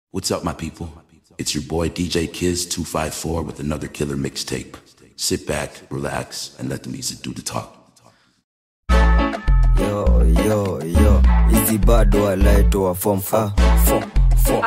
What's up, my people? It's your boy DJ Kiz254 with another killer mixtape. Sit back, relax, and let the music do the talk. yo yo yo hizi bado alaitoa form ah, form form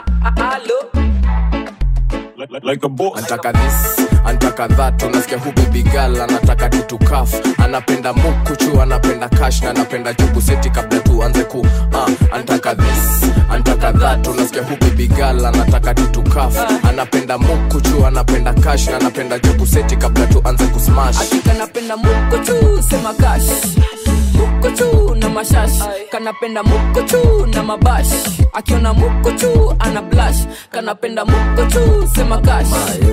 like a boss. antaka this antaka that unasikia hu baby girl anataka kitu kaf anapenda mukuchu anapenda cash na anapenda jugu seti kabla tuanze ku uh, antaka this antaka that unasikia hu baby girl anataka kitu kaf anapenda mukuchu anapenda cash na anapenda jugu seti kabla tuanze kusmash kanapenda mukochu sema kash mukochu na mashash kanapenda mukochu na mabash akiona mukochu ana blash kanapenda mukochu sema kash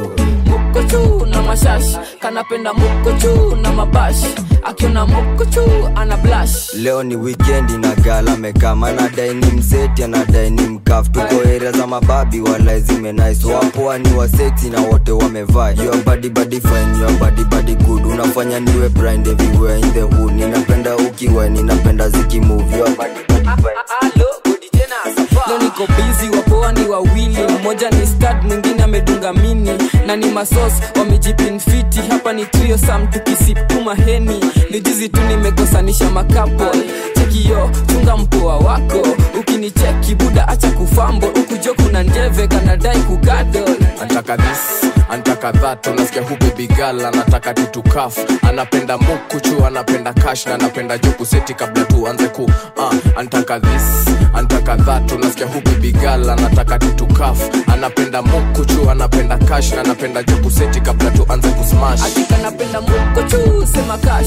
mukochu na mashash kanapenda mukochu na mabash akiona mukochu ana blash leo ni wikendi na gala mekama anadai ni mseti anadai ni mkaf tuko area za mababi wala zimenais wapoa ni waseti na wote wamevaa your body body fine your body body good unafanya niwe blind everywhere in the hood ninapenda ukiwa ninapenda zikimove your body body fine leo niko bizi wapoa ni wawili mmoja ni stad mwingine amedunga mini na ni masos wamejipinfiti hapa ni trio sam tukisipuma heni ni juzi tu nimekosanisha makapo chekio chunga mpoa wako ukinicheki buda acha kufambo ukujo kuna njeve kanadai kugadol antaka this antaka that unasikia hu baby girl anataka kitu kaf anapenda mukuchu anapenda cash na anapenda juku seti kabla tuanze ku uh, antaka this antaka that unasikia hu baby girl anataka kitu kaf anapenda mukuchu anapenda cash na anapenda juku seti kabla tuanze kusmash kanapenda mukochu sema kash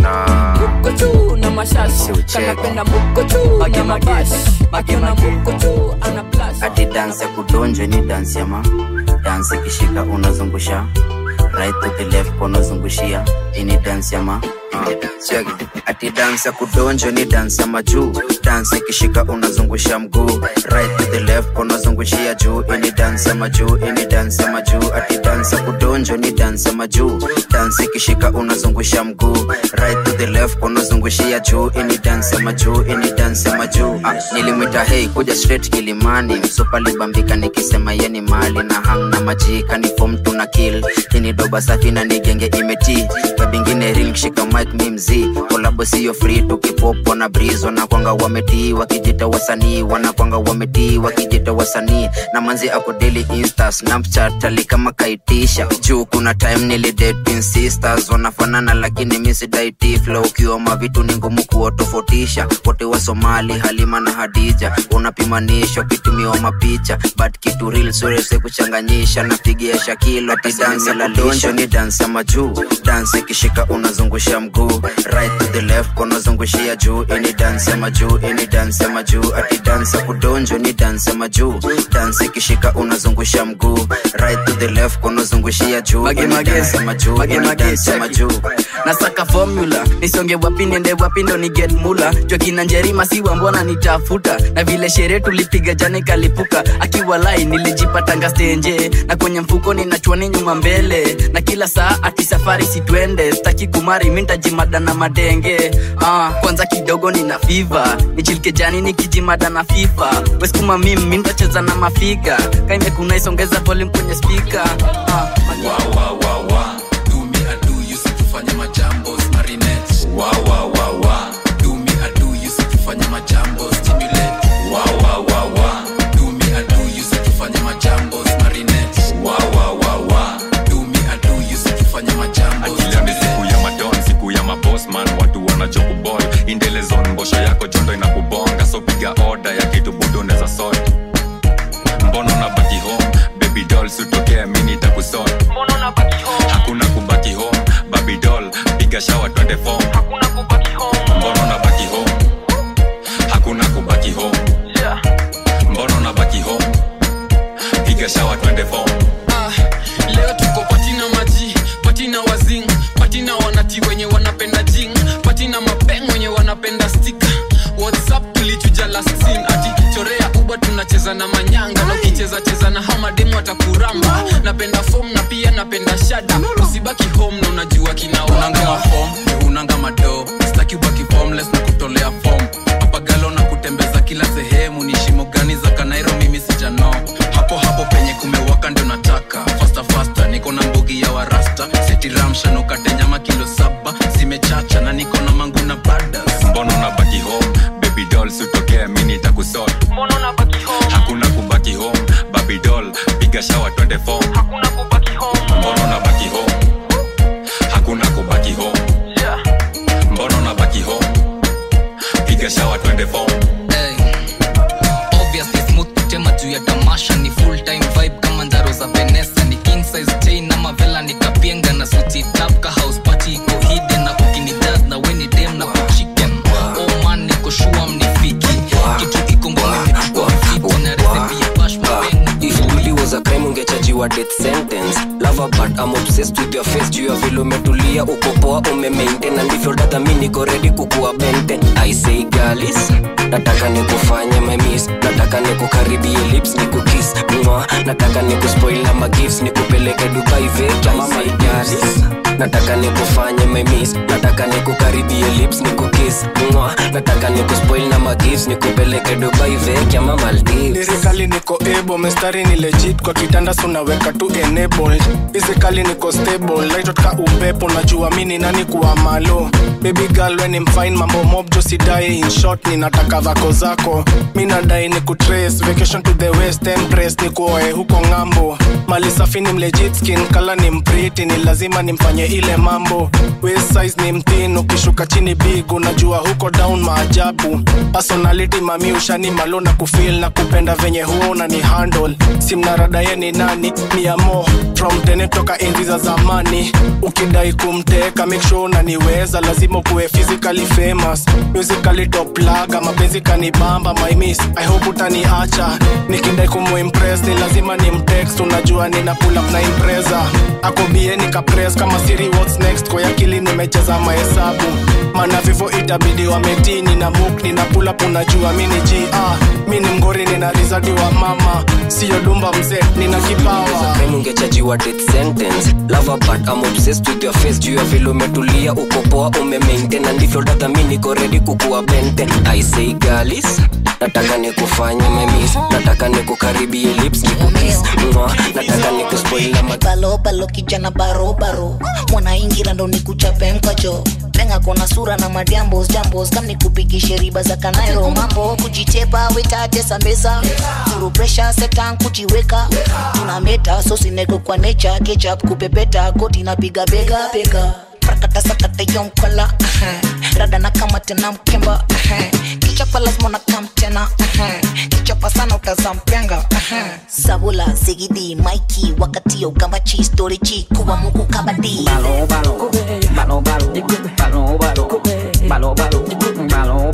mukochu na mashash kanapenda mukochu na mabash akiona mukochu ana blash ati dansi ya kudonjwa ni dansi ama dansi ikishika unazungusha right to the left unazungushia ini dansi ama Check. ati dansi ya kudonjwa ni dansi ya majuu dansi ikishika unazungusha mguu right to the left unazungushia juu ini dansi ya majuu ini dansi ya majuu ati dansi ya kudonjwa ni dansi ya majuu dansi ikishika unazungusha mguu right to the left unazungushia juu ini dansi ya majuu ini dansi ya majuu ah, nilimwita hei kuja straight kilimani msupa libambika nikisema yeni mali na hang na majika ni fom tuna kill ini doba safi na nigenge imeti kabingine ring shika mic mi mzii kolabo siyo free tukipopo na breeze wanakwanga wametii wakijita wasanii wanakwanga wametii wakijita wasanii na manzi ako daily insta snapchat ali kama kaitisha juu kuna time nilidate twin sisters wanafanana lakini misidaiti flow ukioma vitu ni ngumu kuwatofautisha wote wa somali halima na hadija unapimanisha ukitumiwa mapicha but kitu real surese kuchanganyisha napigia shakilo ati dansi la donjo ni dansi ya majuu dansi ikishika unazungusha mguu right to the left unazungushia juu ini dansi ya majuu ini dansi ya majuu ati dansi ya kudonjo ni dansi ya majuu dansi ikishika unazungusha mguu right to the left unazungushia juu ini dansi ya majuu ini dansi ya majuu nasaka formula nisonge wapi niende wapi ndo ni get mula jua kina njerima siwa mbona nitafuta na vile sherehe tulipiga jana ikalipuka akiwa lai nilijipatanga stenje na kwenye mfuko ninachwani nyuma mbele na kila saa ati safari sitwende staki kumari mintajimada na madenge ah, kwanza kidogo nina fiva nichilike jani nikijimada na fifa weskuma mim mintacheza na mafiga kaimekuna isongeza volume kwenye spika ah, fanya majambo marinette wa wa wa wa do me I do you sikifanya majambo stimulate wa wa wa wa do me I do you sikifanya majambo marinette wa wa wa wa do me I do you sikifanya majambo akili ni siku ya madon siku ya mabosman watu wanachokubol indelezon mbosho yako jondo inakubonga so piga oda ya kitu budo neza sot mbono na baki home baby doll sutokea mini takusot hakuna kubaki home baby doll piga shawa twende fom mbono na baki home hakuna kubaki home mbono na baki home piga shawa twende fom Ah, leo tuko patina maji patina wazing patina wanati wenye wanapenda jing patina mapeng wenye wanapenda stika whatsapp tulichuja last scene ati chorea uba tunacheza na manyanga na ukicheza cheza na hamademu atakuramba napenda fom na pia napenda shada usibaki home na unajua kinaunanga mafom unanga mado staki ubaki formless na kutolea fom papagalo na kutembeza kila sehemu ni shimo gani za kanairo mimi sijano hapo hapo hapo penye kumewaka ndio nataka fasta fasta niko na mbogi ya warasta setiramsha nukate nyama kilo saba zimechacha na niko na mangu na badas mbona unabaki home baby doll sitokea mi nitakusol hakuna kubaki home baby doll piga shawa twende form mbona unabaki home hakuna kubaki home mbona unabaki home piga shawa twende form Hey. Obviously smooth kutema juu ya tamasha ni full time vibe kama ndaro za Vanessa ni king size chain ama vela nikapienga na suti tap ka house party iko hidden na kukini jazz na weni dem na kuchicken oh man niko sure mnifiki kitu iko ngome imechukua fiti na recipe ya bash mapengu If bully was a crime ungechajiwa death sentence Lover but I'm obsessed with your face juu ya vile umetulia uko poa umemaintain na ndivyo dada mi niko ready kukuwa bente I say galis nataka nikufanye my miss nataka nikukaribie lips nikukiss mwa nataka nikuspoil na magifts nikupeleke Dubai veke I say galis nataka nikufanye my miss nataka nikukaribie lips nikukiss mwa nataka nikuspoil na magifts nikupeleke Dubai veke ama Maldives lirikali niko able mestari ni legit kwa kitanda sunaweka tu enabled physically niko stable laitotka upepo najua mini nani kuwa malo baby girl when I'm fine mambo mob jo sidai in short ninataka vako zako mi nadai ni kutrace vacation to the west empress ni kuoe huko ng'ambo mali safi ni mlegit skin kala ni mpriti ni lazima nimfanye ile mambo waist size ni mtin ukishuka chini big unajua huko down maajabu personality mami ushani malo na kufil na kupenda venye huo na ni handle simnarada ye ni nani ni amo from tene toka enzi za zamani ukidai kumteka make sure unaniweza lazima kuwe physically famous musically top laga mapenzi kanibamba my miss i hope utaniacha nikidai kumuimpress ni lazima ni mtext unajua nina pull up na impreza akobie nikapress kama siri what's next kwa akili nimecheza mahesabu mana vivo itabidi wametini na muk nina pull up unajua mi ni g ah, mi ni mgori nina rizadi wa mama siyo dumba mzee nina kipawa crime ungechajiwa death sentence lover but I'm obsessed with your face juu ya vile umetulia uko poa umemaintain na ndivyo dada mi niko ready kukuwa bente I say galis nataka nikufanye my miss nataka nikukaribie lips nikukiss mwa nataka nikuspoil na ma- balobalo kijana barobaro mwanaingira ndo nikuchape mkacho lenga kona sura na madiambos jambos kam nikupigishe riba za kanairo mambo kujitepa wetatesa meza turu presha setan kujiweka tuna meta sosineko kwa necha kechap kupepeta koti napiga bega bega prakata sakata yomkola rada na kama tena mkemba kichapa lazima na kam tena kichapa sana utazampenga sabula zigidi maiki wakati yo kamba chi story chi kuwa muku kabadi balo balo balo balo balo balo balo balo balo balo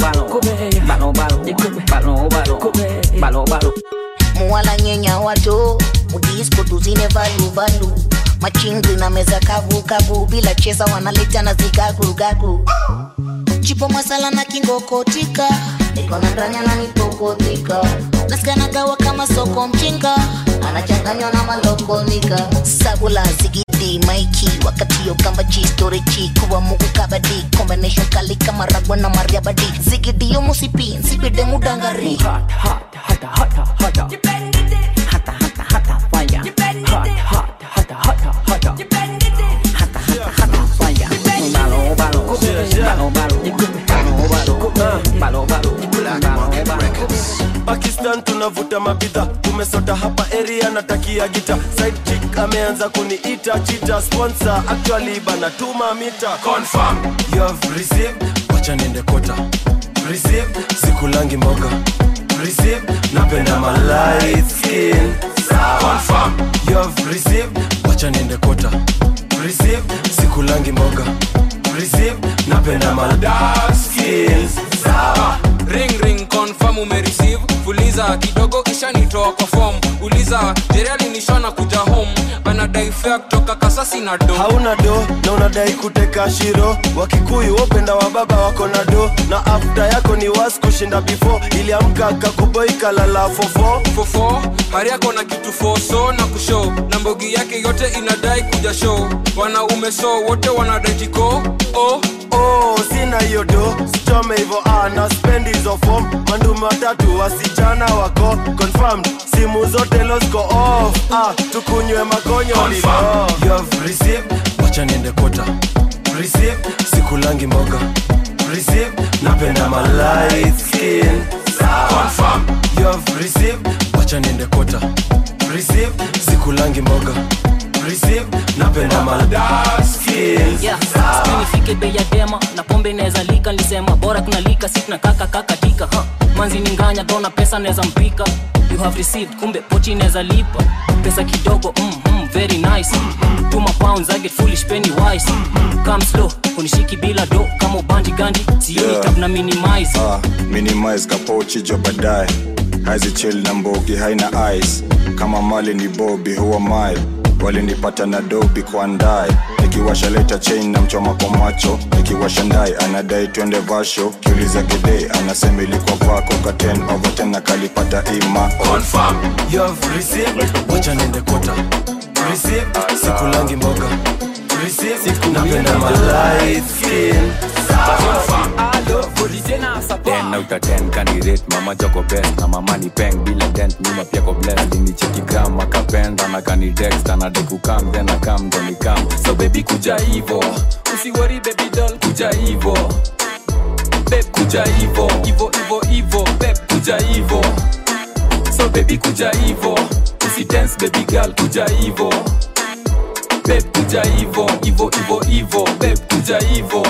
balo balo balo balo balo muwala nyenya wato mudisko tuzine valu valu machingri na meza kavu kavu bila cheza wanaleta na zigagu gagu chipo masala na kingokotika iko na ndani ananipokotika nasikanagawa kama soko mchinga anachanganywa na malokonika sabula zigidi maiki wakati yo kamba chi story chi kuwa mugu kabadi combination kali kama ragwa na mariabadi zigidi yo musipi nsipide mudangari hot hot hot hot hot hot hata hata hata fire hot hot hata hata hata hata hata hata fire balo balo balo balo balo balo balo balo balo pakistan tunavuta mabidha umesota hapa area natakia gita side chick ameanza kuniita chita sponsor actually banatuma mita confirm you have received wacha niende kota receive sikulangi moga receive napenda my light skin confirm you have received wacha niende kota receive sikulangi moga receive napenda my dark skin sawa ring ring confirm umereceive fuliza kidogo ishanitoa kwa form uliza jerali nishona kuja home anadai fea kutoka kasasi na do hauna do na unadai kuteka shiro wakikuyu wopenda wa baba wako na do na afta yako ni was kushinda before iliamka kakuboi kalala fofo fofo hari yako na kitu foso na kushow na mbogi yake yote inadai kuja show wanaume so wote wanadai jiko oh, oh, sina hiyo do sichome hivo ah, na spend hizo form mandume watatu wasichana wako confirmed simu zote losko off ah, tukunywe makonyo livo you have received wacha niende kota receive sikulangi moga receive napenda my light skin confirm you have received wacha niende kota receive sikulangi moga receive napenda my dark skin Yeah, sijui nifike bei ya dema na pombe inaweza lika nilisema bora kunalika si tunakaka kakatika huh. manzi ni nganya dona pesa naweza mpika you have received kumbe pochi inaweza lipa pesa kidogo mm, mm, very nice mm, tuma pounds I get foolish penny wise mm, come slow kunishiki bila do kama ubandi gandi sioni Yeah. tab na minimize ah, minimize kapochi jo baadaye hazi chill na mbogi haina ice kama mali ni bobi huwa mai walinipata na dobi kwa ndae nikiwasha leta chain na mchoma kwa macho nikiwasha ndai anadai twende vasho kiuliza gede anasema ilikuwa pako ka 10 over 10 na kalipata ima confirm you have received wacha niende kota receive sikulangi mboga receive napenda my light skin ten out of ten kanirate mama joko best na mama ni peng bila dent nyuma pia ko bless alinicheki gram akapenda na kanitext anadai kukam then akam ndo nikam so baby kuja hivo usiwori baby doll kuja hivo beb kuja hivo hivo hivo hivo beb kuja hivo so baby kuja hivo usidance baby girl kuja hivo beb kuja hivo hivo hivo hivo beb kuja hivo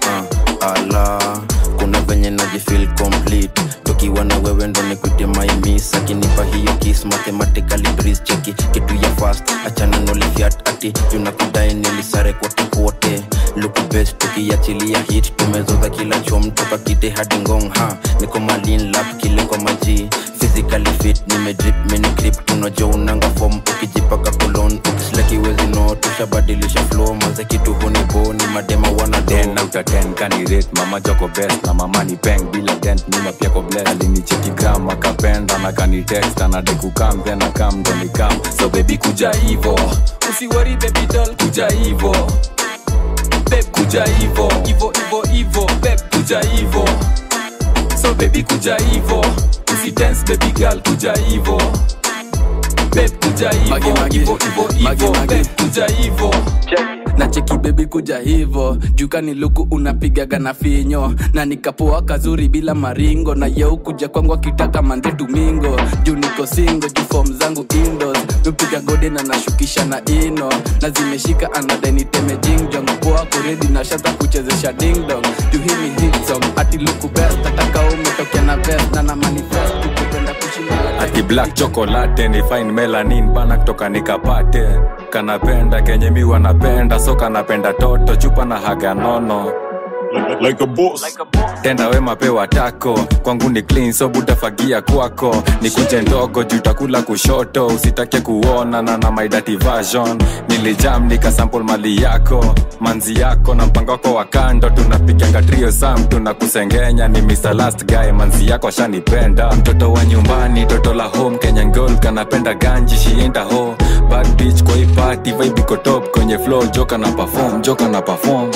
ala kuna venye najifil complete tukiwa na wewe ndo nikwite maimis akinipa hiyo kis mathematically breeze cheki kitu ya fast achana nolifiat ati junakudai nilisare kote kote luku best tukiachilia hit tumezoza kila chom toka kite hadi ngong ha niko malin lap kile kwa maji physically fit nimedrip mini grip tunajo unanga form ukijipaka kolon ukislakiwezi no tushabadilisha flow maze kitu hunibo ni madema wana ten out of ten kanirate mama joko best na mama ni peng bila dent nyuma pia ko bless alinicheki gram akapenda na kanitext anadai kukam then akam ndo nikam so baby kuja hivo usiwori baby doll kuja hivo beb kuja hivo hivo hivo hivo beb kuja hivo so baby kuja hivo usidance baby girl kuja hivo beb kuja hivo hivo hivo hivo beb kuja hivo na cheki bebi kuja hivo jukani luku unapigaga na finyo na nikapoa kazuri bila maringo na yeu kuja kwangu akitaka mande domingo juu niko singo juu fom zangu indos nupiga gode na nashukisha na ino na zimeshika anadeniteme jingjong poa kuredi na shata kuchezesha dingdong juu hii ni hit song ati luku best ataka umetokea na best na na manifest tukupenda kushinda ati black chocolate ni fine melanin bana kutoka nikapate kanapenda kenye mi wanapenda so kanapenda toto chupa na haga nono like a boss. tenda wema pewa tako kwangu ni clean so butafagia kwako ni kunje ndogo juu takula kushoto usitake kuona na na my dirty version nilijam nikasample mali yako manzi yako na mpango wako wa kando tunapiganga trio sam tunakusengenya ni Mr. last guy manzi yako ashanipenda mtoto wa nyumbani toto la home Kenyan girl kanapenda ganji shienda ho bad bitch kwa hii party vibe iko top kwenye flow joka na perform joka na perform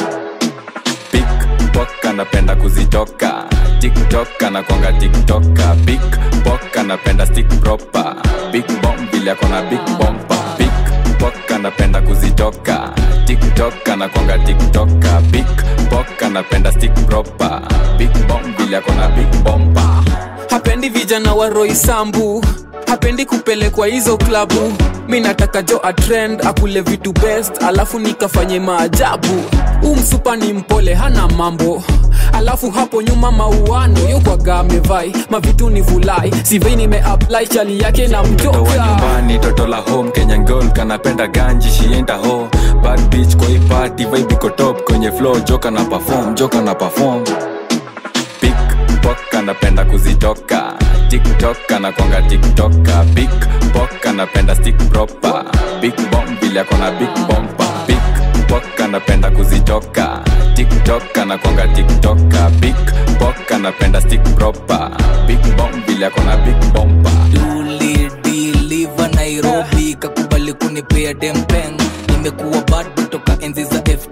pickpock anapenda kuzitoka tiktok anakwanga tiktoka pickpock anapenda stick proper big bomb vile akona big bompa pickpock anapenda kuzitoka tiktok anakwanga tiktoka pickpock anapenda stick proper big bomb vile akona big bompa hapendi vijana wa roi sambu hapendi kupelekwa hizo klabu mi nataka jo atrend akule vitu best alafu nikafanye maajabu umsupa ni mpole hana mambo alafu hapo nyuma mauano yokwaga amevai mavitu ni vulai sivei nimeapply chali yake na mtoto wa mjoka nyumbani toto la home kenyan girl kanapenda ganji shienda ho bad bitch kwa hii party vibe iko top kwenye flow joka na perform joka na perform pickpock anapenda kuzitoka tiktok anakwanga tiktoka pickpock anapenda stick proper big bomb vile akona big bompa pickpock anapenda kuzitoka tiktok anakwanga tiktoka pickpock anapenda stick proper big bomb vile akona big bompa ulidiliva nairobi kakubali kunipea dempeng nimekuwa bado toka enzi za f2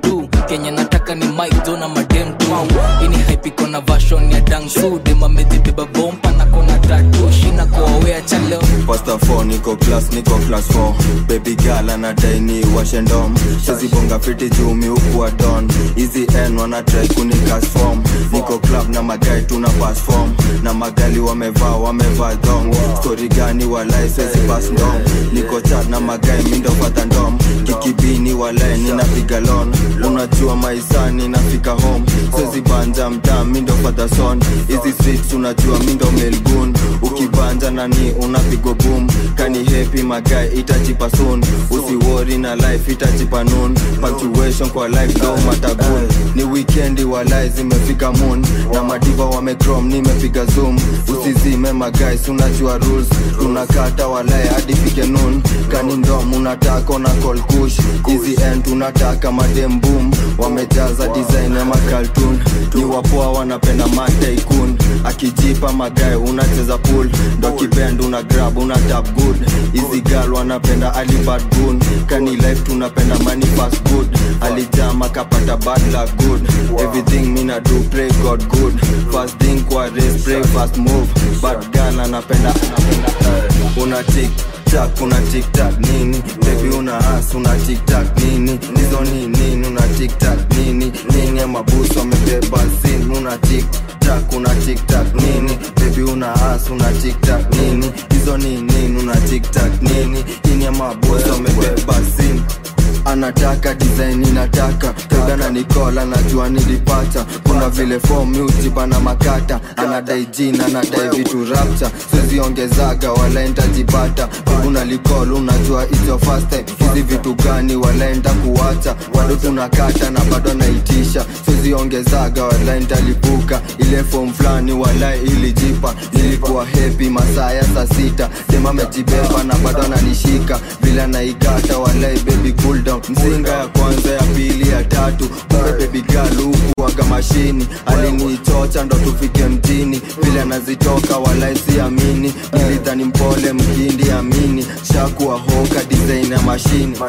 kenye nataka ni mike jo na madem tu ini haipiko na vashon ya dangsu demamezibeba bompa na kona tatu shina koawea chaleo Pasta 4 niko class niko class 4 baby girl anadai ni washendom sezibonga fiti jumi huku wa don hizi n wanatrai kunikas form niko club na magai tuna pass form na magali wamevaa wamevaa dong story gani walai sezi pass ndom niko chat na magai mindo fata ndom kikibini walai ninapiga lon unajua maisani nafika home sezi banja mtaa mindo fata son hizi streets unajua mindo melgun ukibanja nani unapigo boom kani happy magai itachipa soon usiwori na life itachipa noon punctuation kwa life do matagun ni weekendi walai zimefika moon na madiva wamecrom nimepiga zoom usizime magais unajua rules tunakata walai hadi fike noon kani ndom unataka na call kush hizi end tunataka madem boom wamejaza design ya makaltun ni wapoa wanapenda mataikun akijipa magae unacheza pool ndo kibend una grab una tap good hizi gal wanapenda alibad gun kani life tunapenda money fast good alijama kapata bad luck good everything mina do pray god good fast thing kwa race pray fast move bad gal anapenda anapenda eh, una tik tak una tik tak nini baby una as una tik tak nini hizo ni nini una tik tak nini nini ya mabusu wamebeba sin una tik tak una tik tak nini baby una as una tik tak nini hizo ni nini una tik tak nini nini ya mabusu wamebeba sin anataka design inataka kagana nikola najua nilipata kuna vile form utipa na makata anadai jina anadai vitu rapcha siziongezaga walaenda jipata kuna likol unajua it's your first time hizi vitu gani walaenda kuwacha bado tunakata na bado naitisha siziongezaga walaenda lipuka ile form fulani walai ilijipa nilikuwa happy masaa ya saa sita dema amejibeba na bado ananishika vile anaikata walai baby cool down mzinga ya kwanza ya pili ya tatu kumbe baby girl huku waga mashini alinichocha ndo tufike mjini vile anazitoka walai siamini nilidhani mpole mkindi amini shakuwa hoka design ya mashini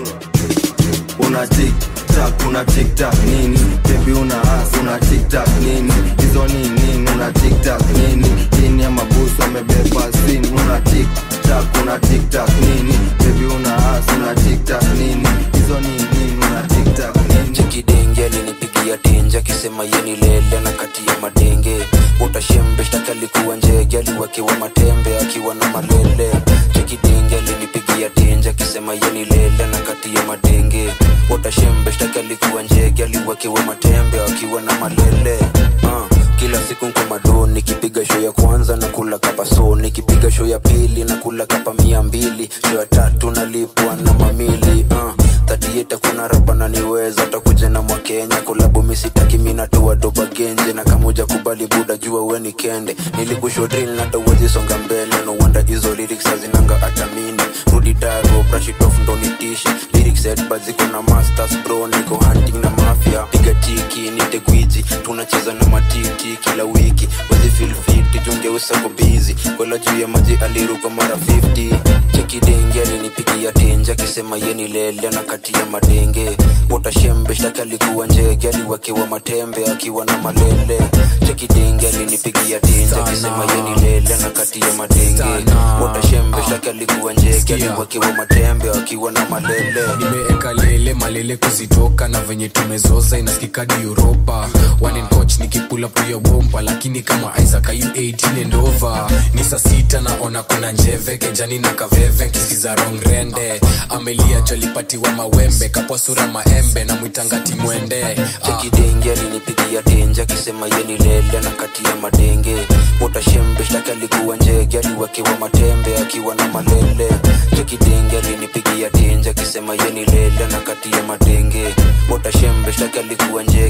una tik tak una tik tak nini baby una as una tik tak nini hizo ni nini una tik tak nini chini ya mabusu amebeba sin una tik tak una tik tak nini baby una as una tik tak nini hizo ni nini una tik tak nini chekidenge alinipigia tenje akisema yeni lele na kati ya madenge utashembe shtaki alikuwa njege aliwekewa matembe akiwa na malele chekidenge alinipigia tenje akisema yeni lele na kati ya madenge utashembe shtaki alikuwa njege aliwekewa matembe akiwa na malele uh kila siku nko mado nikipiga show ya kwanza na kula kapa so nikipiga show ya pili na kula kapa mia mbili show ya tatu nalipwa na mamili uh tatieta kuna rapa naniweza takuja na mwakenya kolabu misitaki minatoa doba genje na kamuja kubali buda jua weni kende nilikushodril natawazisonga mbele no wonder hizo lyrics hazinanga atamini rudi daro brashitof ndo nitishi lyrics headbad ziko na masters bro niko hunting na mafia piga tiki nite gwiji tunacheza na matiti kila wiki wezi feel fit jungeusako bizi kola juu ya maji aliruka mara 50 chekidenge alinipigia tenje akisema yeni lele na kati ya madenge utashembe shtaki alikuwa njege aliwekewa matembe akiwa na malele chekidenge alinipigia tenje akisema yeni lele na kati ya madenge utashembe shtaki alikuwa njege aliwekewa matembe akiwa na malele nimeeka lele malele kuzitoka na venye tumezoza inasikikadi uropa One in coach nikipula puya bomba lakini kama isaac ayu 18 and over ni saa sita naona kuna njeve kejani na kaveve kisiza rong rende amelia jolipatiwa mawembe kapwa sura maembe na mwitangati mwende chekidenge alinipigia tenje akisema yeni lele na kati ya madenge utashembe shtaki alikuwa njege aliwekewa matembe akiwa na malele chekidenge alinipigia tenje akisema yeni lele na kati ya madenge utashembe shtaki alikuwa njege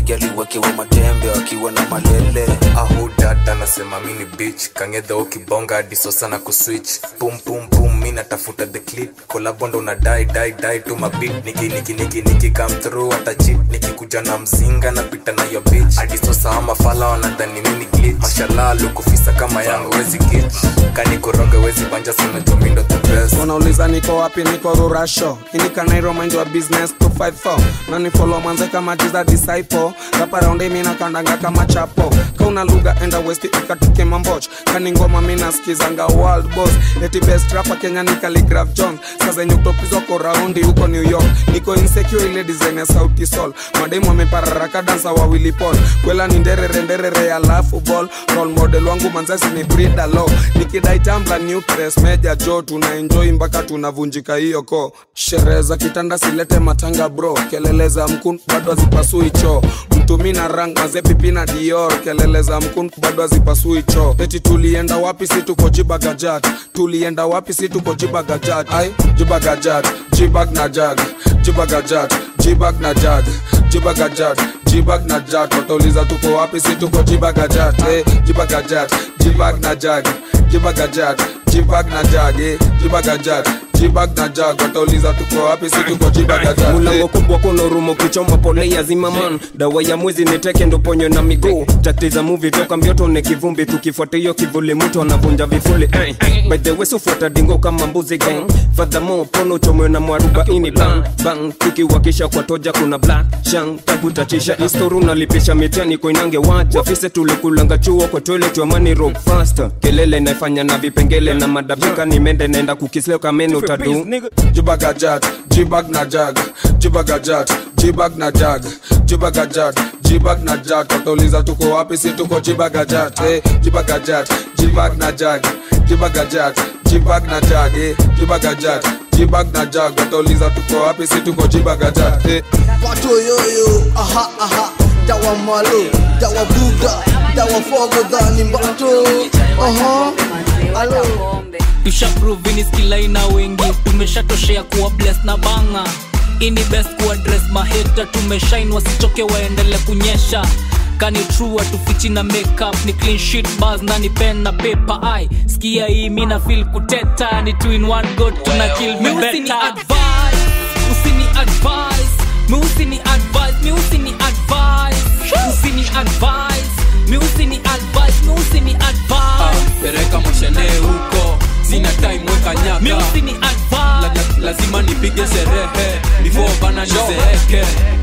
njegi aliwekewa matembe akiwa na malele ahudad anasema mini bich kangedho ukibonga adiso sana kuswitch pum pum pum mi natafuta the clip kolabondo na dai dai dai tu mabit niki niki niki niki come through hata chip nikikuja na mzinga napita na yo bitch adiso saa mafala wanadhani mini glitch mashallah lukufisa kama yangu wezi git kanikoroge wezi banja sana jomindo the best wanauliza niko wapi niko rurasho inikanairo mind wa business 254 nanifolo mwanze kama jiza disciple raparaundi mina kandanga kama chapo kauna lugha enda west ikatuke mamboch kani ngoma mina skizanga world boss eti best rapa kenya ni Khaligraph jones sazenye kutopizwa ko raundi huko new york niko insecure ile design ya sauti sol mademu wamepararaka dansa wawili pol kwela ni nderere nderere alafu ball role model wangu manzasi ni brida low nikidai tambla new press meja jo tuna enjoy mpaka tunavunjika hiyo ko sherehe za kitanda silete matanga bro kelele za mkun bado hazipasui choo mtumi na rang mazepipi na dior kelele za mkun bado hazipasui choo eti tulienda wapi si tuko jibagajat tulienda wapi si tuko jibagajat ai jibagajat jibag na jag jibagajat jibag na jag jibagajat jibag na jag watauliza tuko wapi si tuko jibagajat eh, jibagajat jibag na jag jibagajat jibag na jag eh, jibagajat jibag na jag watauliza tuko wapi si tuko jibagajat mulango kubwa kuna urumo kichoma pole ya zimaman dawa ya mwezi niteke ndo ponyo na miguu tatiza muvi toka mbioto ni kivumbi tukifuata hiyo kivuli mtu anavunja vifuli eh. by the way sufuata dingo kama mbuzi gang fadhamo pono chomwe na mwarubaini bang bang tukiwakisha kwa toja kuna black shang takutachisha istoru nalipisha mitani koinange waja fise tulikulanga chuo kwa toilet wa money rock faster kelele naifanya na vipengele na madabika nimende naenda kukisleo kamene utadu jibagajat jibag na jag jibagajat jibag na jag jibagajat jibag na jag watauliza tuko wapi si tuko jibagajat eh, jibagajat jibag na jag jibagajat jibag na jag eh, jibagajat jibag na jag watauliza tuko wapi si tuko jibagajat eh. Pato yoyo, aha aha, dawa malo, dawa buga, dawa fogo dhani mbato, aha, alo. tushaprovini skilaina wengi tumeshatoshea kuwa bles na banga ini best kuadres maheta tumeshain wasichoke waendele kunyesha kani true atufichi na makeup ni clean sheet bars na ni pen na paper ai skia hii mina feel kuteta ni two in one go tuna kill me better advice usini advice mi usini advice mi usini advice usini advice mi usini advice mi usini advice pereka moshene huko sina time weka nyaka mi usini advice la, la, lazima nipige sherehe before bana nizeeke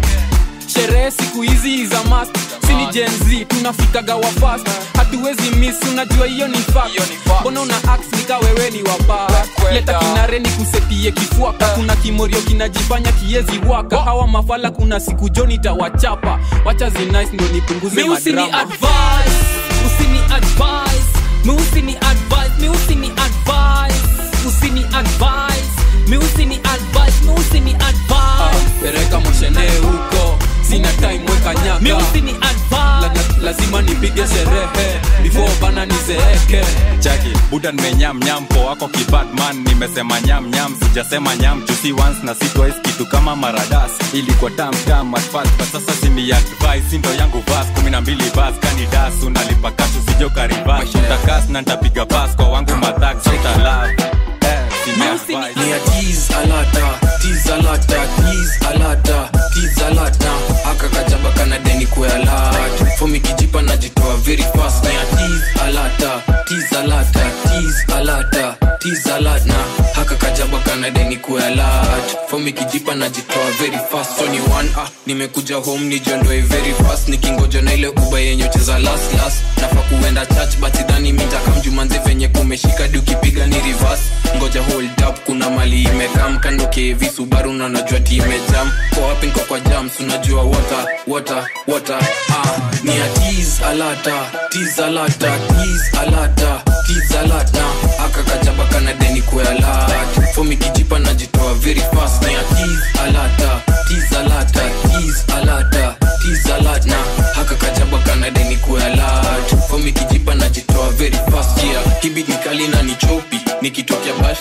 sherehe siku hizi za mast sini jenz tunafikaga wa fast hatuwezi miss unajua hiyo ni fact mbona una ax nika wewe ni waba leta kinare ni kusetie kifuaka kuna kimorio kinajifanya kiezi waka hawa mafala kuna siku joni tawachapa wacha zinice ndo nipunguze mi usini madrama advice usini advice mi usini advice mi usini advice usini advice mi usini advice mi usini advice pereka moshene huko sina time weka nyaka mi usini la, la, lazima nipige sherehe before bana nizeeke chaki buda nimenyamnyam po wako kibadman nimesema nyamnyam sijasema nyam jusi once na si twice kitu kama maradas ilikuwa tamtam at first but sasa sini advice ndo yangu vas kumi na mbili bas kani das unalipa kashu sijokaribas utakas na ntapiga bas kwa wangu madhak sitalaf eh, sini advice ni a tease alata tease alata tease alata tease alata aka kajaba kana deni kwa alata fomi kijipa najitoa very fast na ya tease alata tease alata tease alata tease alata haka kajaba kana deni kwa alata fomi kijipa najitoa very fast so ni one ah nimekuja home nijiondoe very fast nikingoja na ile uba yenye ucheza last last nafa kuenda church but sidhani mitakamjumanzi venye kumeshika di ukipiga ni reverse ngoja hold up kuna mali imekam kando kevi subaru na najua ti imejam kwa wapi nko kwa jams unajua water water water ah ni a tease alata tease alata tease alata tease alata aka kajaba kana deni kwa alata fomi kijipa najitoa very fast na ya tease alata tease alata tease alata tease alata haka kajaba kana deni kwa alata fomi kijipa najitoa very fast yeah kibit nikali na nichopi nikitokea bash najifanya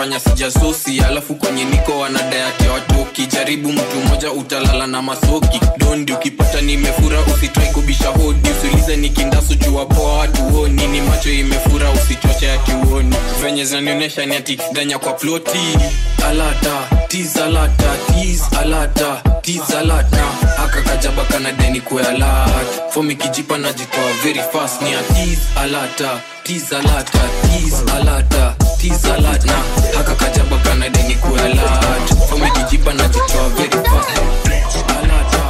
wanafanya sijasosi alafu kwenye niko wanadayati watoki jaribu mtu mmoja utalala na masoki dondi ukipata nimefura usitrai kubisha hodi usiulize nikindasu jua poa watu honi ni macho imefura usichoche akiuoni venye zinanionyesha ni ati danya kwa ploti alata tiz alata tiz alata tiz alata haka kajaba kana deni kwe alat fomi kijipa najitoa very fast ni atiz alata tiz alata tiz alata tiz alata haka kajaba kana deni kwe alat fomi kijipa najitoa very fast alata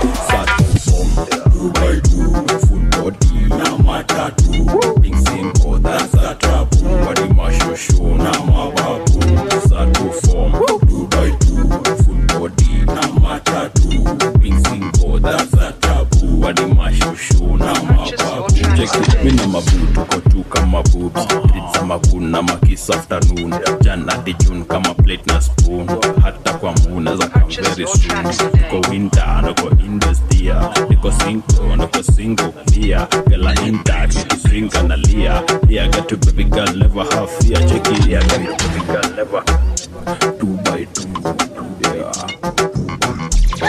Dubai tu full body na matatu Big simple that's a trap Wadi mashosho na mababu Sato form Dubai tu full body na matatu Big simple that's a trap Wadi mashosho na mababu Check it, mi na mabu tuko tu kama boobs Treat za makun na makis afternoon Jana di June kama plate na spoon Hata kwa muna za come very soon Tuko winter, nako indestia Niko single, niko single pia Gala inta, nikiswinga na lia Yeah, got to baby girl, never have fear Check it, yeah, got to baby girl, never Two by two, yeah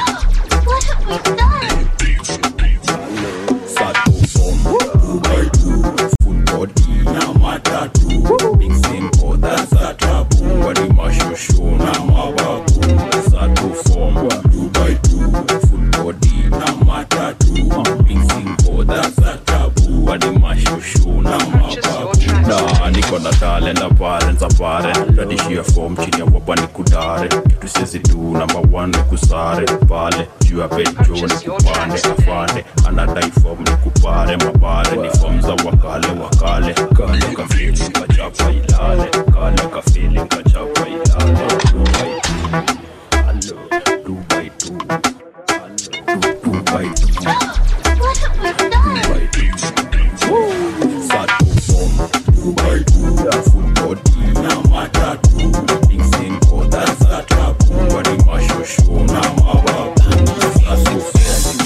Sato form, two by two Full body, na matatu Big simple, that's a trap Wadi mashosho na mababu Sato form, two by two Full body, na matatu Big simple, that's a trap Wadi mashosho na mababu Na niko na talent apparent apparent Radishia form chini ya wapa ni kudare Kitu sisi tu number one ni kusare Pale juu ya pecho ni kupande afande Anadai form ni kupare mabare Ni form za wakale wakale Kale ka feeling kachapa ilale Kale ka feeling kachapa ilale Dubai Hello Dubai two Dubai two Dubai two Sato form Dubai two Full body na matatu Big simple that's a trap Wadi mashosho na mababu Sato form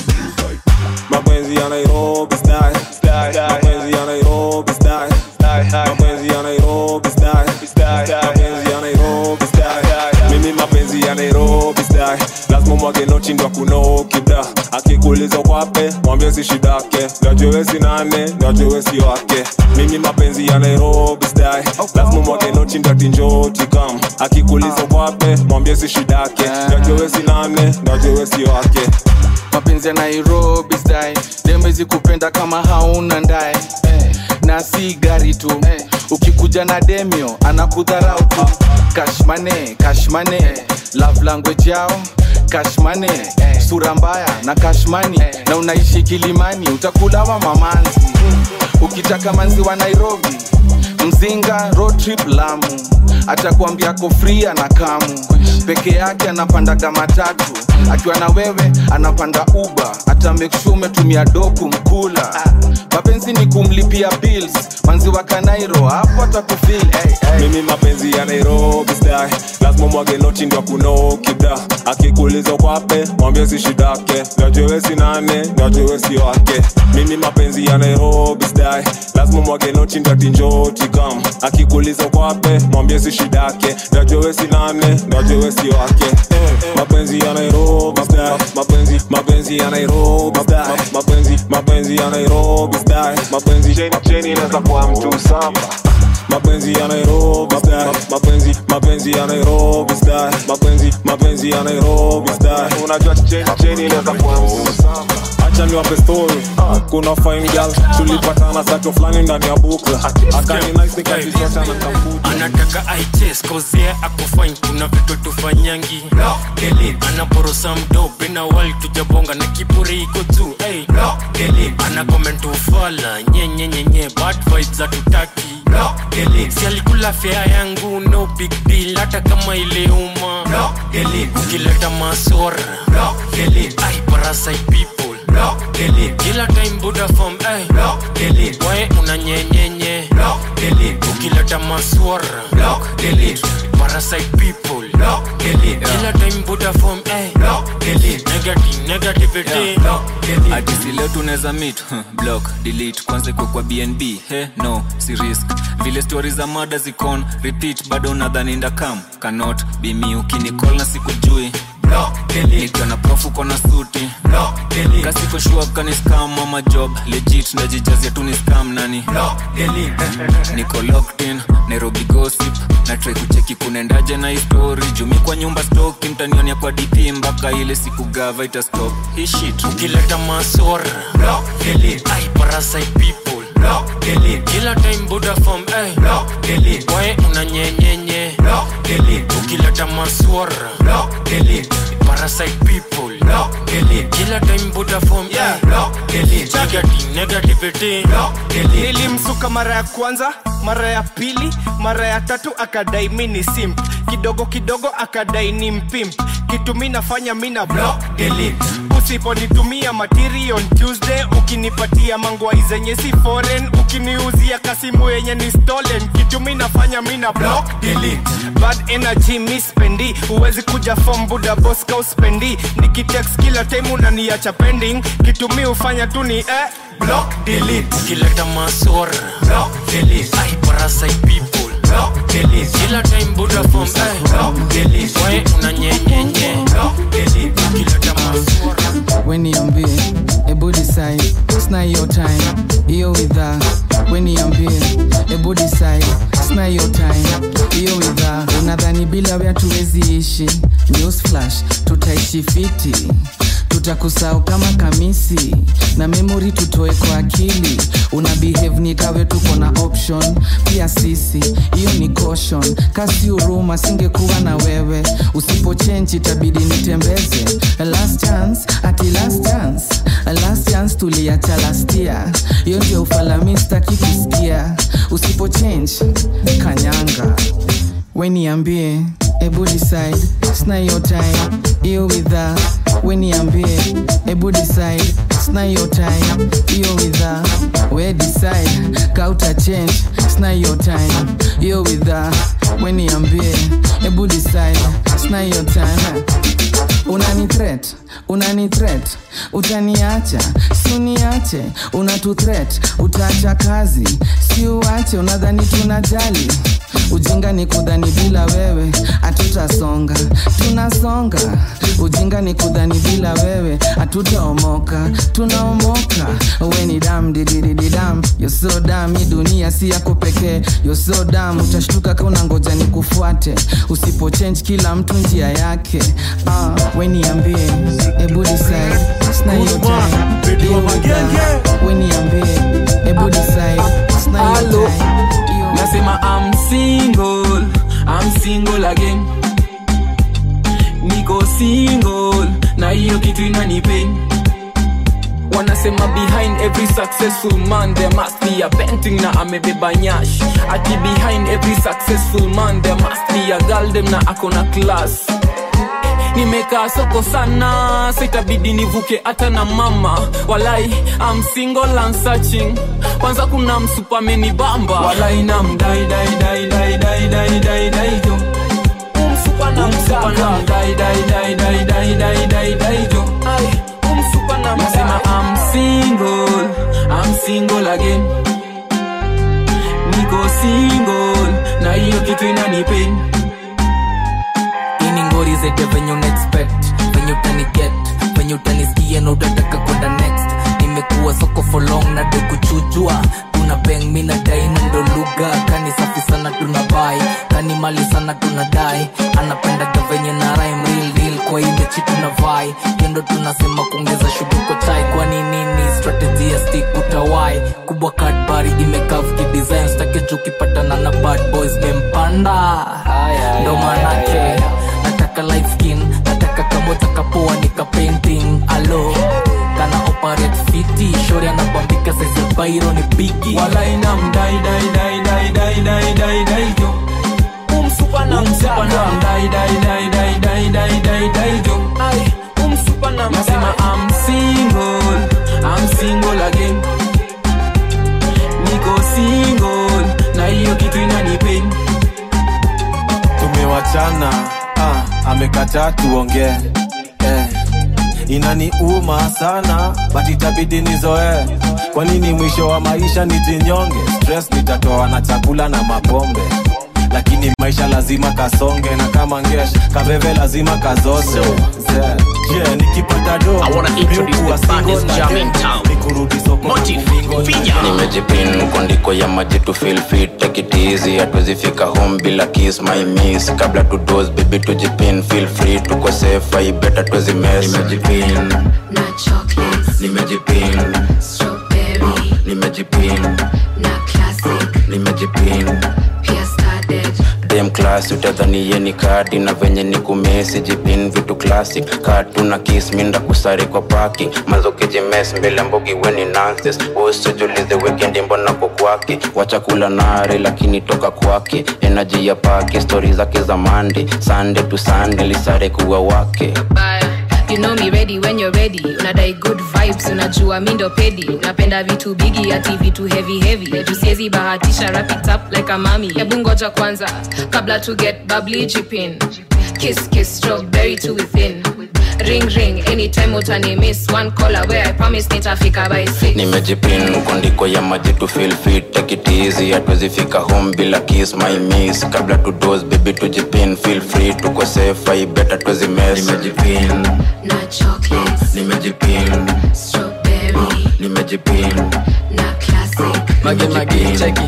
mapenzi ya nairobi style mapenzi ya nairobi style mapenzi ya nairobi style mapenzi ya nairobi style mimi mapenzi ya nairobi style lazima mwage noti ndo kunokida akikuuliza kwape mwambie si shidake najue si nane najue si wake mimi mapenzi ya nairobi style lazima mwage noti ndo atinjoti kam akikuuliza kwape mwambie si shidake najue si nane najue si wake mapenzi ya nairobi style demezi kupenda kama hauna ndae na si gari tu ukikuja na demio anakudharau tu kashmane kashmane love language yao kashmane sura mbaya na kashmani na unaishi kilimani utakulawa mamanzi ukitaka manzi wa nairobi mzinga road trip lamu atakuambia kofria na kamu peke yake anapandaga matatu akiwa na wewe anapanda uba hata make sure umetumia doku mkula mapenzi ni kumlipia bills manzi wa kanairo hapo atakufil hey, hey. mimi mapenzi ya nairobi style lazima mwage noti ndo kunokida akikuuliza kwape mwambie si shidake najue si nane najue si wake mimi mapenzi ya nairobi style lazima mwage noti ndo atinjoti kam akikuuliza kwape mwambie si shidake najue si nane najue si wake mapenzi ya nairobi style mapenzi mapenzi ya nairobi style mapenzi mapenzi ya nairobi style mapenzi cheni inaweza kuwa mtu samba mapenzi ya nairobi style mapenzi mapenzi ya nairobi style mapenzi mapenzi ya nairobi style unajua cheni cheni inaweza kuwa mtu samba acha niwape story kuna fine girl tulipatana sato fulani ndani ya bukla akani nice nikajichota na kambuti anataka aiches kozea akufanya kuna vitu tufanyangi anaporosa mdope na wali tujabonga na kiburi iko tu hey. ana comment ufala nyenyenyenye bad vibes za tutaki si alikula fea yangu no big deal hata kama iliuma ukileta masora ai parasite people kila time buda form ay wae unanyenyenye ukileta maswara parasite people kila time buda form ay negative negativity atisi leo tunaweza mit block delete kwanza iko kwa bnb he no si risk vile stori za mada zikon repeat bado unadhani ndakam cannot be me ukinicall na sikujui nikiwa na profu kona suti kasiko shua kani scam ama job legit najijazia tu ni scam nani niko locked in nairobi gossip na try kucheki kunaendaje na histori jumi kwa nyumba stoki mtanionia kwa dp mpaka ile siku gava ita stop hii shit ukileta masora ai parasite people kila time buda form ay wae unanyenyenye ukileta maswara parasite people kila time buda form ay negative negativity nilimsuka mara ya kwanza mara ya pili mara ya tatu akadai mini simp kidogo kidogo akadai ni mpimp kitu mi nafanya mina block delete usiponitumia material on tuesday ukinipatia mangwai zenye si foreign ukiniuzia kasimu yenye ni stolen kitu mi nafanya mina block delete bad energy mi spendi huwezi kuja form buda boska uspendi nikitext kila time unaniacha pending kitu mi hufanya tu ni eh block delete ukileta masora ai parasite people kila time buda form ay wae unanyenyenye ukileta masora weniambie ebu decide sna your time hiyo widha weniambie ebu decide sna your time hiyo widha unadhani bila wea tuwezi ishi news flash tutaishi fiti tutakusahau kama kamisi na memori tutoe kwa akili una behave ni kawe tuko na option pia sisi hiyo ni caution kasi huruma singekuwa na wewe usipochenji itabidi nitembeze last chance ati last chance last chance tuliacha lastia hiyo ndio ufalamistaki kusikia usipochange kanyanga weniambie ebu decide sna your time hiyo widha weniambie ebu decide sna your time hiyo widha we decide kauta change sna your time hiyo widha weniambie ebu decide sna your time unani threat unani threat utaniacha si uniache unatu threat utaacha kazi si uache unadhani tunajali ujinga ni kudhani bila wewe hatutasonga tunasonga ujinga ni kudhani bila wewe hatutaomoka tunaomoka we ni dam dididididam yoso dam hii dunia si yako pekee yoso dam utashtuka ka unangoja ni kufuate usipochange kila mtu njia yake ah, we niambie ebu decide sna hiyo time Hiyo witha. we niambie ebu decide sna hiyo Hello. time nasema I'm single, I'm single again niko single na hiyo kitu inanipain wanasema behind every successful man there must be a painting na amebeba nyash ati behind every successful man there must be a girl dem na akona class nimekaa soko sana sitabidi nivuke hata na mama walai I'm single and searching kwanza kuna msupameni bamba walai na mdai dai dai dai dai dai dai dai jo umsupa na mdai dai dai dai dai dai dai dai dai jo ai umsupa na nasema I'm single I'm single again niko single na hiyo kitu inanipain ini ngori zete venye unaexpect venye utaniget venye utanisikia na utataka kwenda next nimekuwa soko for long na de kuchujwa tuna beng mi na daina ndo lugha kani safi sana tuna bai kani mali sana tuna dai anapendaga venye na rhyme real deal kwa hii mechi tuna vai yendo tunasema kuongeza shuguko chai kwani nini strategy ya stick utawai kubwa kadbari imekav kidesign stake chukipatana na bad boys mempanda ndo manake nataka light skin nataka kamoja kapoa nika painting alo kana operate fiti shori anabambika saizi bairo ni bigi wala ina mdai dai dai dai dai dai dai dai jo umsupa na umsupa na mdai dai dai dai dai dai dai dai jo ai umsupa na nasema I'm single I'm single again niko single na hiyo kitu inanipain tumewachana ah, amekataa tuongee eh. inaniuma sana but itabidi nizoee kwa nini mwisho wa maisha nijinyonge stress nitatoa na chakula na mapombe lakini maisha lazima kasonge na kama ngesh kabebe lazima kazoze yeah. yeah, nikipata do miukuwa single na dem, nikurudi soko kumingo na nimejipin kondiko ya maji tu feel fit take it easy hatuwezifika home bila kiss my miss kabla tu dose baby tujipin feel free tuko safe i better tuwezi mess nimejipin na chocolates nimejipin strawberry nimejipin na classic nimejipin pia started dem class utadhani ye ni kadi na venye ni kumesi jipin vitu classic katu na kiss minda kusare kwa parking mazokejimes mbele mbogi weni nances usijulize weekend mbona ko kwake wacha kula nare lakini toka kwake energy ya pake stori zake za mande sande tu sande lisare kuwa wake baya you know me ready when you're ready unadai good vibes unajua mi ndo pedi unapenda vitu bigi ati vitu heavy heavy tusiezi bahatisha wrap it up like a mami hebu ngoja kwanza kabla to get bubbly jipin kiss kiss strawberry to within ring ring anytime utani miss one call away i promise nitafika by six nimejipin kondiko ya maji tu feel fit take it easy hatuwezifika home bila kiss my miss kabla tu dose baby tujipin feel free tuko safe i better tuwezi mess nimejipin na chocolates nimejipin strawberry nimejipin na classic mage mage cheki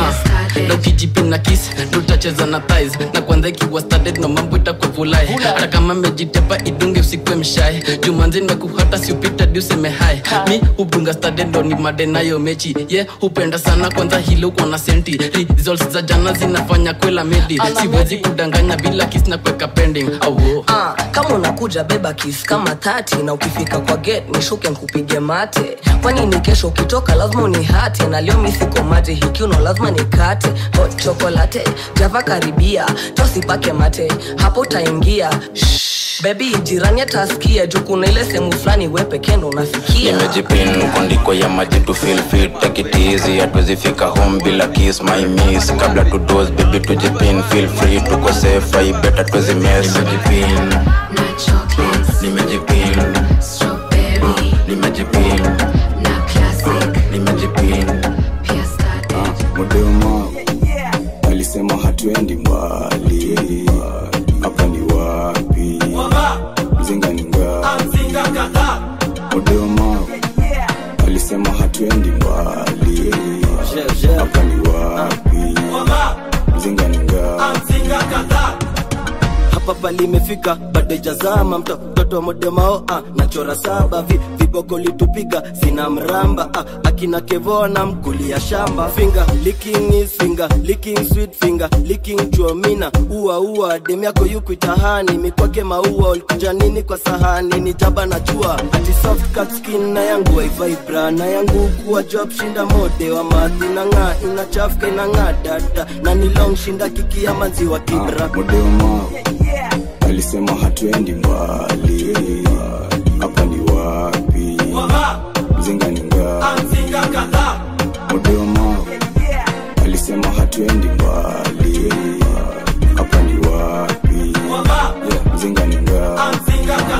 na ukijipin na kis tutacheza na tis na kwanza ikiwa started na mambo itakuwa vulai hata kama mejitepa idunge usikwe mshai jumanzi mekuhata siupita diuseme hai mi hudunga started ndo ni made nayo mechi ye yeah, hupenda sana kwanza hilo uko na senti results za jana zinafanya kwela medi siwezi kudanganya bila kis na kweka pending auo Ah, kama unakuja beba kis kama tati na ukifika kwa gate nishuke nkupige mate kwani ni kesho ukitoka lazima unihate na leo misiko mate hikiuno lazima nikate hot chocolate java karibia tosipake mate hapo utaingia Shh, bebi jirani atasikia juu kuna ile sehemu fulani we pekendo unafikia nimejipin kondiko ya maji tu feel fit take it easy hatuwezifika home bila kiss my miss kabla tu dose baby tujipin feel free tuko safe i better tuwezi mess nimejipin na chocolates nimejipin strawberry nimejipin na classic nimejipin pia started modema alisema hatuendi mbali hapa ni wapi mzinga ni ngapi modema alisema hatuendi mbali hapa ni wapi mzinga ni ngapi hapa pali imefika bado ijazama mto mtoto wa modemao ah, nachora saba vi, viboko litupiga sina mramba ah, akina kevona mkulia shamba finger licking is finger licking sweet finger licking chuomina ua ua dem yako yuku itahani mikwake maua ulikuja nini kwa sahani ni jaba na jua ati soft cut skin na yangu waivibra na yangu kuwa job shinda mode wa madhi na ng'aa inachafka inang'aa dada na ni long shinda kiki ya maziwa kibra modema alisema hatuendi mbali hapa ni wapi mzinga ni ngapi modema alisema hatuendi mbali hapa ni wapi Yeah, mzinga ni ngapi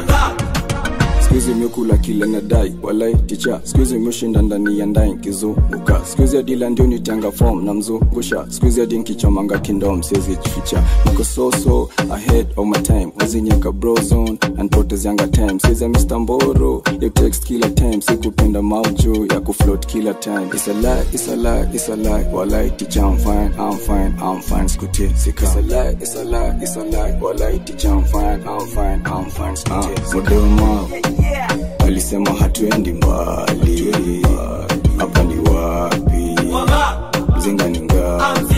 skuizi miokula kile nadai walai ticha skuizi miushinda ndani ya ndai nkizunguka skuizi adila ndio nitanga fom na mzungusha skuizi adi nkichomanga kindom siezi jificha niko soso ahead of my time wazinyeka brozone anpotezianga time sieza mr mboro ya text kila time sikupenda maujo ya kufloat kila time It's a lie, it's a lie, it's a lie walai ticha I'm fine, I'm fine, I'm fine skutie sika It's a lie, it's a lie, it's a lie walai ticha I'm fine, I'm fine, I'm fine skutie sika Modema alisema hatuendi mbali hapa ni wapi mzinga ni ngapi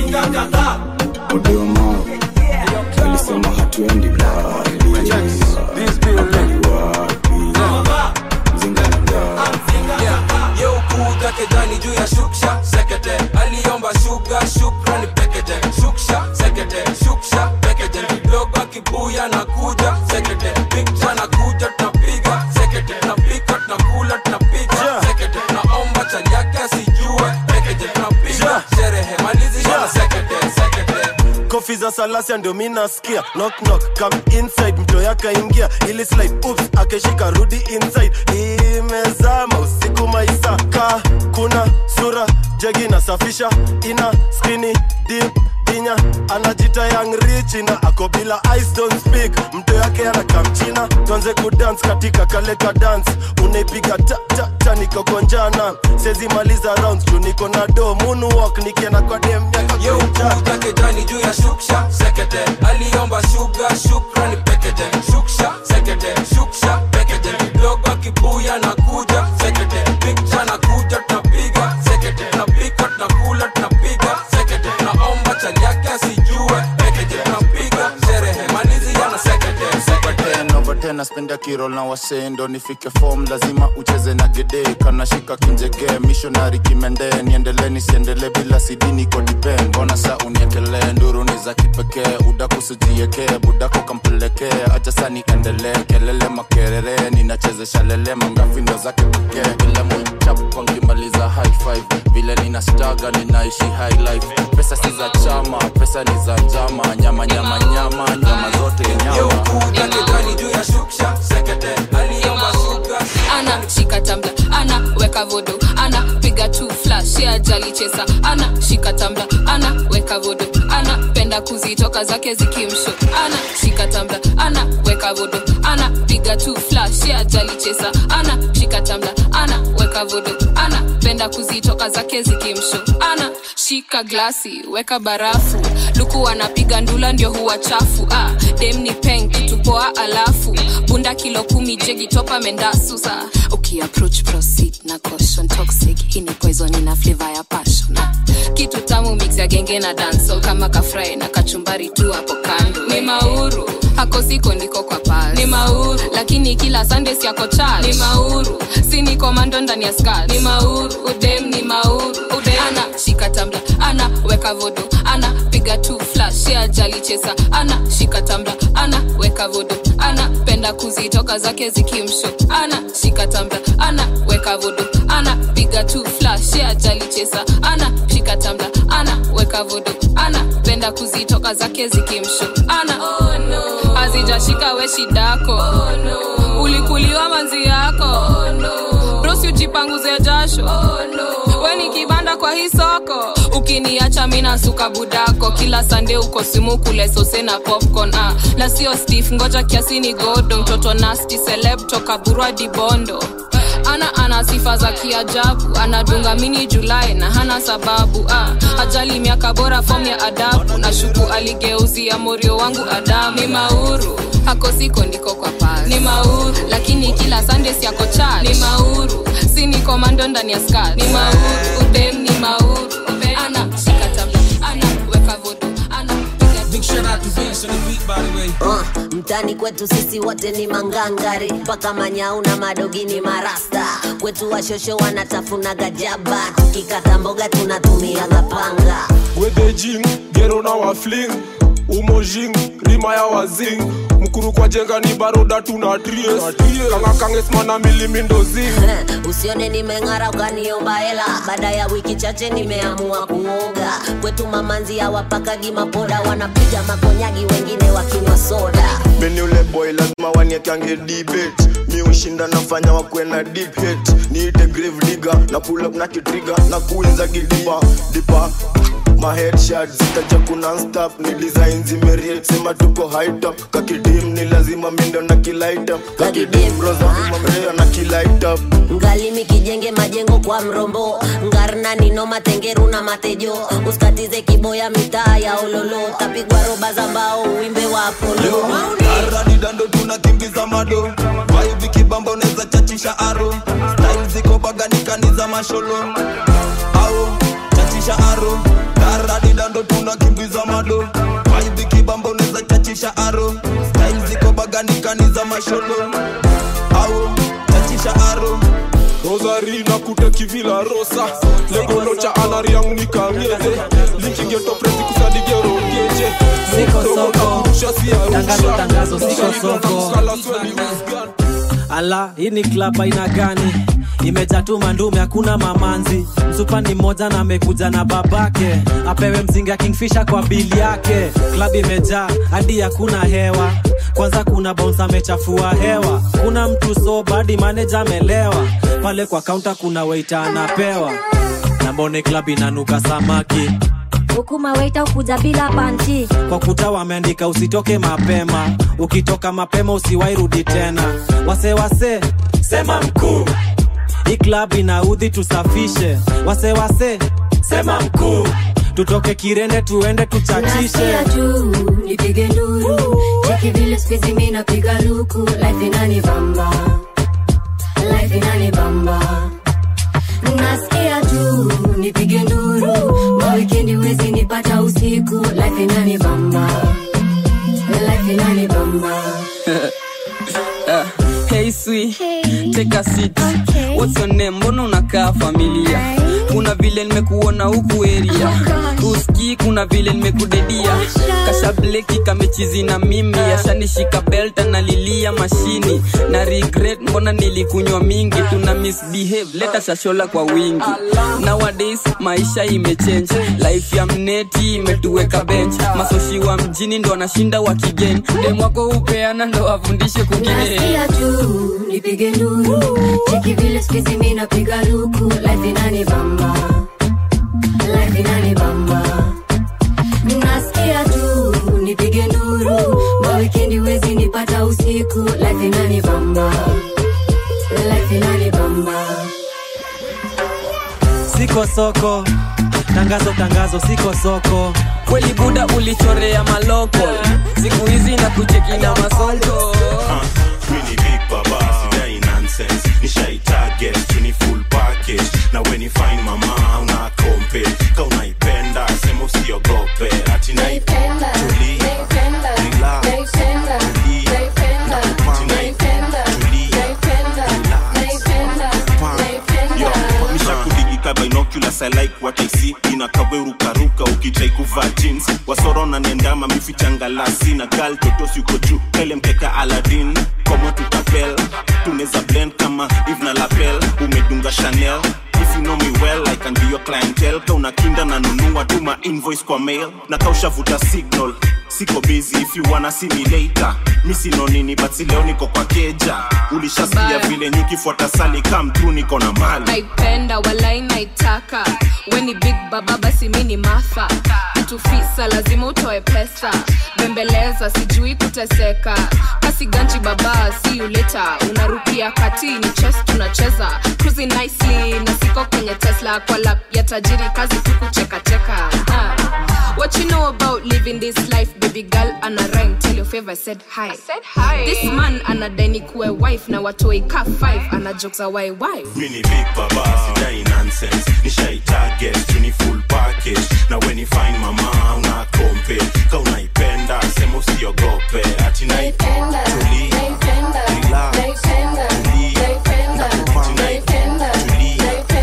modema alisema hatuendi mbali hapa ni wapi mzinga ni ngapi yeukuga kejani juu ya shuksha sekete aliomba shuga shukrani pekeje shuksha sekete shuksha pekeje kidogo akibuya na kuja sekete pikcha na kuja tunapiga sekete tunapika tunakula tunapiga sekete tunaomba chali yake asijue pekeje tunapiga sherehe malizi na sekete sekete makofi za salasia ndio mi nasikia knock knock come inside mto yakaingia ili slide oops akeshika rudi inside imezama usiku maisaka kuna sura jegi nasafisha ina skrini deep dinya anajita young rich na ako bila eyes don't speak mto yake anakamchina tuanze kudance katika kaleka dance unaipiga ta ta ta niko konjana sezi maliza rounds juu niko na do moonwalk nikienda kwa dem kuja kejani juu ya shuksha sekete aliomba shuga shukrani pekete shuksha sekete shuksha pekete kidogo kibuya na kuja sekete pikcha na kuja tunapiga sekete tunapika tunakula tunapiga sekete naomba chali yake asijue pekete tunapiga sherehe malizi yana sekete sekete over tena spenda kirol na wasendo nifike form lazima ucheze na gede kanashika kinjege missionary kimende niendelee nisiendelee bila sidini kodipen mbona sa uniekelee nduru ni za kipekee udakusujiekee budako kampelekee acha sa niendelee kelele makerere ninachezesha lele mangafi ndo zake pekee vile mwichapa nkimaliza high five vile nina staga ninaishi high life pesa si za chama pesa ni za njama nyama nyama nyama nyama zote nyama kuja kejani juu ya shuksha sekete aliomba shuga ana shika tambla ana weka vodo ana piga tu flash ya jali chesa ana shika tambla ana weka vodo ana penda kuzitoka zake zikimsho ana shika tambla ana weka vodo ana piga tu flash ya jali chesa ana shika tambla ana weka vodo ana penda kuzitoka zake zikimsho ana shika glasi weka barafu luku anapiga ndula ndio huwa chafu ah, dem ni peng kitupoa alafu bunda kilo kumi jegi topa mendasusa ukiapproach proceed na caution toxic hii ni poison ina flavor ya passion ah, kitu tamu mix ya genge na dancehall kama kafrai na kachumbari tu hapo kando ni mauru hako siko ndiko kwa pasi ni mauru lakini kila sunday siako church ni mauru si ni komando ndani ya skirt ni mauru udem ni mauru udem ana shika tambla ana weka vodo ana piga tu flash ya jali chesa ana shika tambla ana weka vodo ana penda kuzitoka zake zikimsho ana shika tambla ana weka vodo ana piga tu flash ya jali chesa ana shika tambla ana weka vodo ana penda kuzitoka zake zikimsho ana oh, no. azijashika we shidako oh, no. ulikuliwa manzi yako oh, no. brosi ujipanguze jasho oh, no. we ni kibanda kwa hii soko ukiniacha mina suka budako kila sande uko simu kule sose na popcorn ah. na sio stif ngoja kiasi ni godo mtoto nasti seleb toka burwa dibondo ana ana sifa za kiajabu anadunga mini julai na hana sababu ah. ajali miaka bora fom ya adabu na shuku aligeuzia morio wangu adamu ni mauru hako siko ndiko kwa pasi ni mauru lakini kila sunday siako cha ni mauru si ni komando ndani ya skat ni mauru udem ni mauru udem. ana shika tabla ana weka vodo ana Big shout out to Vince on the beat, by the way. Uh, mtani kwetu sisi wote ni mangangari mpaka manyau na madogi ni marasta kwetu washosho wanatafuna gajaba tukikata mboga tunatumia gapanga wedejing gero na wafling umojing rima ya wazing mkuru kwa jenga ni baroda tuna tries kanga kangesmana milimindozing usione nimeng'ara ukaniomba hela baada ya wiki chache nimeamua kuoga kwetu mamanzi hawapakagi mapoda wanapiga makonyagi wengine wakinywa soda meni ule boy lazima waniekange debate mi ushinda nafanya wakwe na deep hate niite grave digger na pull up na kitriga na kuinza gidipa dipa ma headshot zitaja kuna stop ni design zimeriet sema tuko high top kakidim ni lazima mindo na kilight up kakidim roza mrea na kilight up ngalimi kijenge majengo kwa mrombo ngarna nino matengeru na matejo usikatize kiboya mitaa ya ololo tapigwa roba za mbao uwimbe wa apolo aradi dando tunakimbiza mado vaivi kibamba unaweza chachisha aro style ziko baganikani za masholo au chachisha aro aradi dando tunakimbiza mado vaivi kibamba unaweza chachisha aro style ziko baganikani za masholo au chachisha aro rosari na kuteki vila rosa legolocha anariang nikangede likigeto kusadigerogeje Siko soko. Tangazo, tangazo, siko soko. ala hii ni klab aina gani imejaa tu mandume hakuna mamanzi msupa ni mmoja na amekuja na babake apewe mzinga kingfisha kwa bili yake klab imejaa hadi hakuna hewa kwanza kuna bounce amechafua hewa kuna mtu sobadi maneja amelewa pale kwa kaunta kuna weita anapewa na mbone klab inanuka samaki huku mawaita ukuja bila panti kwa kuta wameandika usitoke mapema ukitoka mapema usiwairudi tena wase wase sema mkuu hii klab inaudhi tusafishe wase wase sema mkuu tutoke kirende tuende tuchachishe Nasikia tu nipige nduru cheki vile spizi mi napiga luku life inani bamba life inani bamba nasikia tu nipige nduru mawikendi wezi nipata usiku life inani bamba life inani bamba Uh, hey sweet, take a seat. What's your name? Mbona unakaa familia? Kuna vile nimekuona huku area. Uski kuna vile nimekudedia. Kasha bleki kamechizi na mimi, ashanishika belt analilia mashini. Na regret mbona nilikunywa mingi, tuna misbehave, leta shashola kwa wingi. Nowadays maisha imechange, life ya mneti imetuweka bench. Masoshi wa mjini ndo anashinda wakigeni. Dem wako upeana ndo afundishe kungine. nasikia tu nipige nduru cheki vile spizi mi napiga luku life inani bamba life inani bamba nasikia tu nipige nduru mawikendi wezi nipata usiku life inani bamba life inani bamba siko soko tangazo tangazo siko soko kweli buda ulichorea maloko siku hizi na kucheki na masongo Mini big baba, sidai nonsense Nishai target, tuni full package Na when you find mama, una kompe Ka unaipenda, sema usiogope Ati naipenda, tuli Relax, tuli Nakupanga, tuli Yo, mishakudigika binoculars I like what I see inakawe rukaruka ukitrai kuvaa jeans wasoro na nendama mifichangalasi na gal totos yuko juu kele mkeka aladin komo tutapel tuneza blend kama eve na lapel umedunga chanel if you know me well i can be your clientele ka unakinda na nunua tuma invoice kwa mail na kaushavuta signal siko busy if you wanna see me later mi sino nini but si leo niko kwa keja ulishasikia Bye. vile nyukifuata sali kam tu niko na mali naipenda walai naitaka weni big baba basi mi ni matha mtufisa lazima utoe pesa bembeleza sijui kuteseka kasi ganji baba si uleta unarukia kati ni chess tunacheza cruising nicely na siko kwenye tesla kwa lap ya tajiri kazi tu kuchekacheka Ah. What you know about living this life, baby girl? And a rhyme, tell your favor, said hi. I said hi. This man anadai kuwe wife na watoi ka five, ana jokes a why why. mini big baba sidai nonsense nishai target tuni full package na when you find mama una kompe ka unaipenda sema usiogope ati naipenda tuli relax tuli nakupanga tuli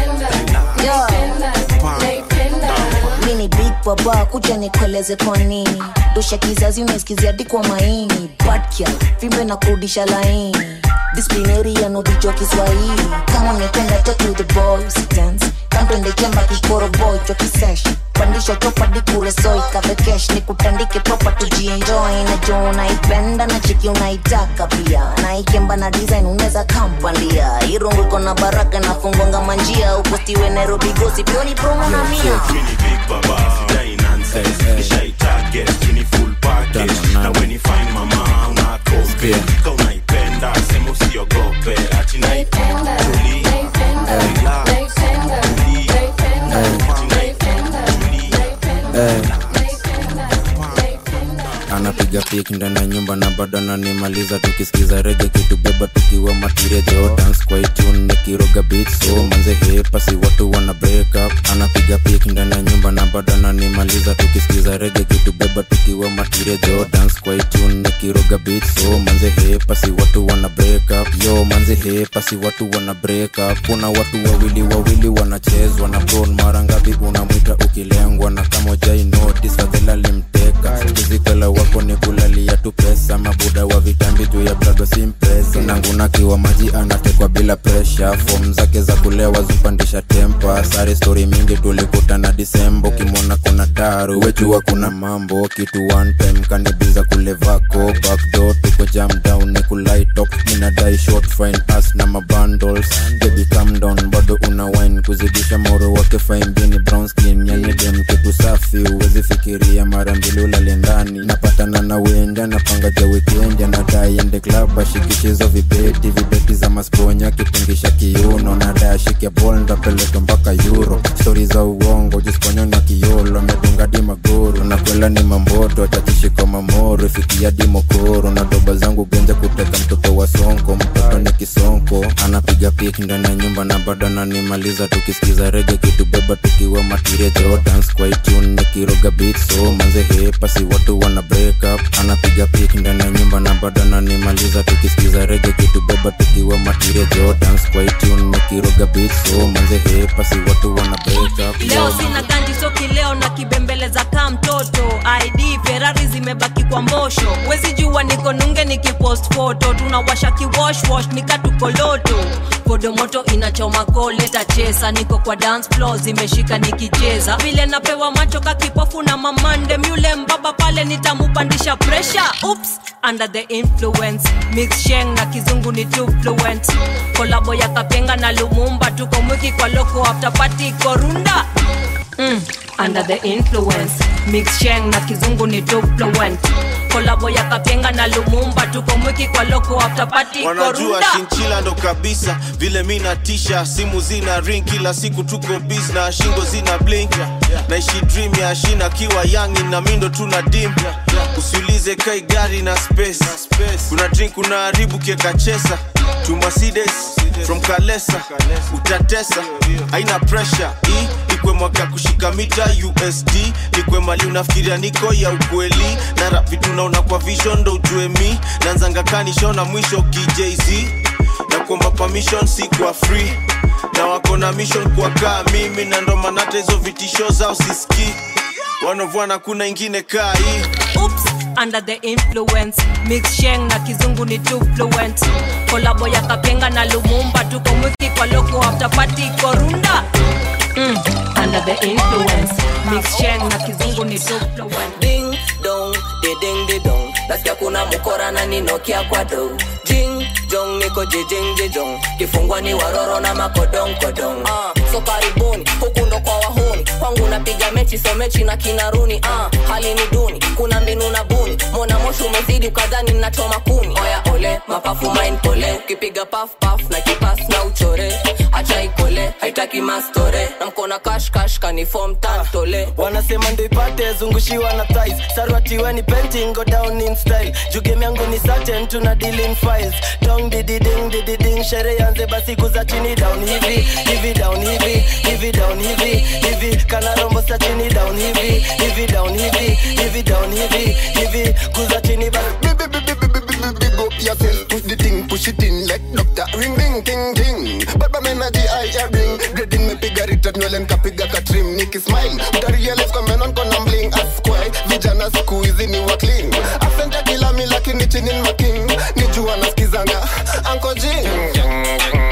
mi ni big baba kuja nikueleze kwa nini dosha kizazi umesikizia dikwa maini badkia vimbe na kurudisha laini disciplinary yanodijwa kiswahili kama umependa take with the boys dance kantwende chemba kikoro boy cho kisesh pandisha chopa dikuresoi kavekesh ni kutandike proper tujienjoy na jo unaipenda na chiki unaitaka pia na ikemba na design unaweza kampandia irungu iko na baraka na fungonga manjia upostiwe nairobi gosi pioni promo na mia mini big baba sidai nonsense nishai target tuni full package na when you find mama una kompe ka unaipenda sema usiogope ati naipenda tuli relax tuli anapiga pik ndani ya nyumba na bado ananimaliza tukisikiza rege kitubeba tukiwa matirejo dance kwa itune nikiroga beat so manze hepasi watu wana break up anapiga pik ndani ya nyumba na bado ananimaliza tukisikiza rege kitubeba tukiwa matirejo dance kwa itune nikiroga beat so manze hepasi watu wana break up yo manze hepasi watu wana break up kuna watu wawili wawili wanachezwa na bron mara ngapi unamwita ukilengwa na kama jai notice fadhela limteka kizikala wako ni kulalia tu pesa mabuda wa vitambi juu ya brado simpesa na manguna kiwa maji anatekwa bila presha fom zake za kulewa zupandisha tempa sare stori mingi tulikutana disemba ukimwona kuna taru wejua kuna mambo kitu one time kanibiza kule vako backdoor tuko jam down ni kulaitop minadai short fine as na mabundles baby calm down bado una wine kuzidisha moro wake fine bini brown skin yani dem kitu safi uwezi fikiria mara mbili ulale ndani napatana na wenja napanga ja weekend anadai ende club ashikishizo vibeti vibeti za masponya kitingisha kiuno nadai ashike bol ndapeleka mpaka euro stori za uongo jisponyo na kiolo amedunga di magoro na kwela ni mamboto atakishika mamoro ifikia di mokoro na doba zangu genja kuteka mtoto wa sonko mtoto ni kisonko anapiga pik ndani ya nyumba na bado ananimaliza tukisikiza rege kitubeba tukiwa matire jordans kwa itune nikiroga beat so manze hepa si watu wana break up anapiga pik ndani ya nyumba na bado ananimaliza tukisikiza rege kitubeba tukiwa matire jordans kwa itune nikiroga beat so manze hepa si watu wana break up leo sina ganji soki leo na kibembeleza kaa mtoto id ferari zimebaki kwa mbosho wezi jua niko nunge nikipost foto tunawasha kiwoshwosh nikatukoloto kodomoto inachoma koleta chesa niko kwa dance floor zimeshika nikicheza vile napewa macho kakipofu na mamande myule mbaba pale nitamupandisha presha ups under the influence mix sheng na kizungu ni too fluent kolabo ya kapenga na lumumba tuko mwiki kwa loko after party korunda mm, under the influence mix sheng na kizungu ni too fluent kolabo ya kapenga na lumumba tuko mwiki kwa loko after party wanajua korunda shinchila ndo kabisa vile mi natisha simu zina ring kila siku tuko bis na shingo zina blink naishi dream ya shina kiwa yangi na mindo tuna dim usiulize kai gari na space kuna drink unaharibu kieka chesa to Mercedes from kalesa utatesa haina pressure hii ikwe mwaka kushika mita usd nikwe mali unafikiria niko ya ukweli na rap vitu naona kwa vision ndo ujue mi nanzanga kanishona mwisho kijz na kuomba permission si kwa free na wako na mission kwa kaa mimi na ndo manata hizo vitisho zao siski wanovwana kuna ingine kaa hii Oops, under the influence mix sheng na kizungu ni too fluent kolabo ya kapenga na lumumba tuko mwiki kwa loko after party korunda mm, under the influence mix sheng na kizungu ni too fluent ding dong de ding de dong nasikia kuna mukora na ninokia kwa do jing jong niko jijing jijong kifungwa ni waroro na makodong kodong ah, so karibuni huku ndo kwa wahuni kwangu napiga mechi so mechi na kinaruni ah, hali ni duni kuna mbinu na buni mona moshi umezidi ukadhani nachoma kuni oya ole mapafu main pole ukipiga paf paf na kipas na uchore acha ikole haitaki mastore na mkona kash kash kanifom tantole wanasema ndo ipate zungushiwa na thighs sarwatiweni painting go down in style jugem yangu ni certain tuna deal in files dong dididing dididing shere yanze basi kuza chini down hivi hivi down hivi hivi down hivi hivi kana rombo sa chini down hivi hivi down hivi hivi down hivi hivi kuza chini basi big up yourself, push the thing, push it in like doctor. Ring ring ting ting. Baba energy I hear ring. Grading me piga return nywele nikapiga katrim niki smile. Utarealize kwa menon kona bling askwai. Vijana siku hizi ni wa clean. Asante kila mi lakini chini ni making. Nijua nasikizanga Uncle Jing.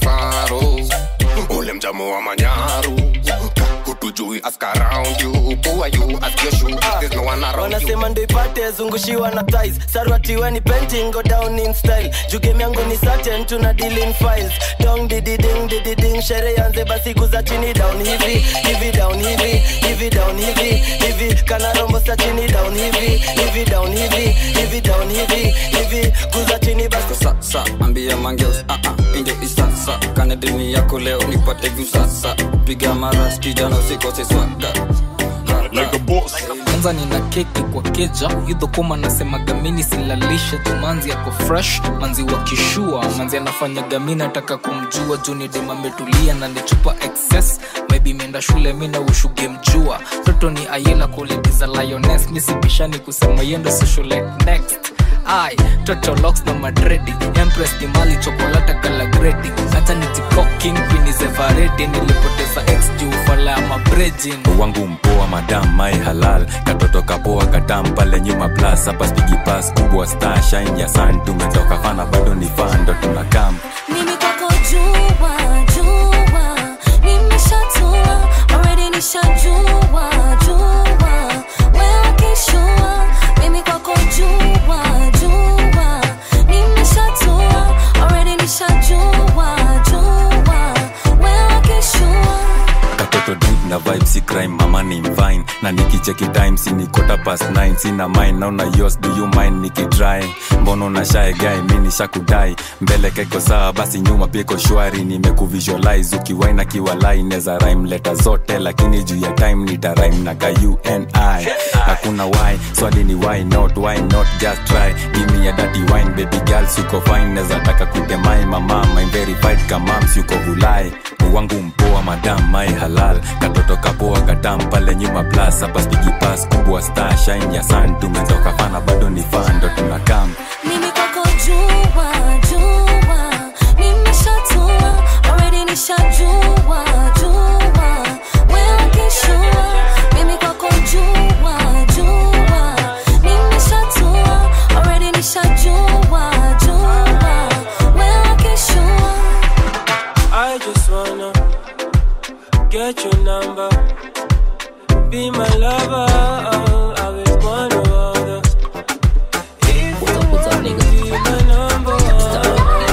Ule mjamu wa manyaru. Hutujui ask around you. Who are you? Ask your shoe. There's no one around you. wanasema ndo ipate zungushiwa na thighs sarwatiweni painting go down in style jugem yangu ni certain tuna deal in files dong dididing dididing shere yanze basi kuza chini down hivi hivi down hivi hivi down hivi hivi kana rombo sa chini down hivi hivi down hivi hivi down hivi hivi kuza chini basi sasa ambia mangeus uh -uh, inge isasa kanadini yako leo nipate vyu sasa piga mara skijana usikose swaga like a boss kwanza nina keki kwa keja hidho koma nasemaga mini silalishe tu manzi yako fresh manzi wa kishua manzi anafanyaga mi nataka kumjua juu ni dem ametulia na nichupa excess maybe imeenda shule mi na ushuge mjua toto ni ayela quality za lioness misibishani kusema yendo socialite next ai toto locks na madredi empress ni mali chokolata kalagredi hata nitikoking pinizevaredi nilipoteza ex juu fala ya mabrejin wangu mpoa madam mai halal katoto kapoa katam pale nyuma plus hapa spigi pas kubwa star shine ya sun tumetoka fana bado ni fando money mvine na nikicheki time sini kota past 9 sina mine naona yos do you mind nikidry mbono na shae guy mi nishakudai mbele keko sawa basi nyuma pia iko shwari nimekuvisualize ukiwaina kiwalai neza rhyme leta zote lakini juu ya time nita rhyme na ka uni hakuna why swali ni why not why not just try give me a dirty wine baby girl suko fine neza taka kutemai mama my verified kamams yuko vulai wangu mpoa madam mai halal katoto kapoa katam pale nyuma plus hapa spigi pass kubwa star shine ya sun tumeanza ukafana bado ni fan ndo tunakam mimi kwako jua jua nimeshatua already nishajua jua wewe kishua mimi kwako jua jua nimeshatua already nishajua jua wewe kishua I just wanna get your number, be my lover. I will one or other. If you want to be my number,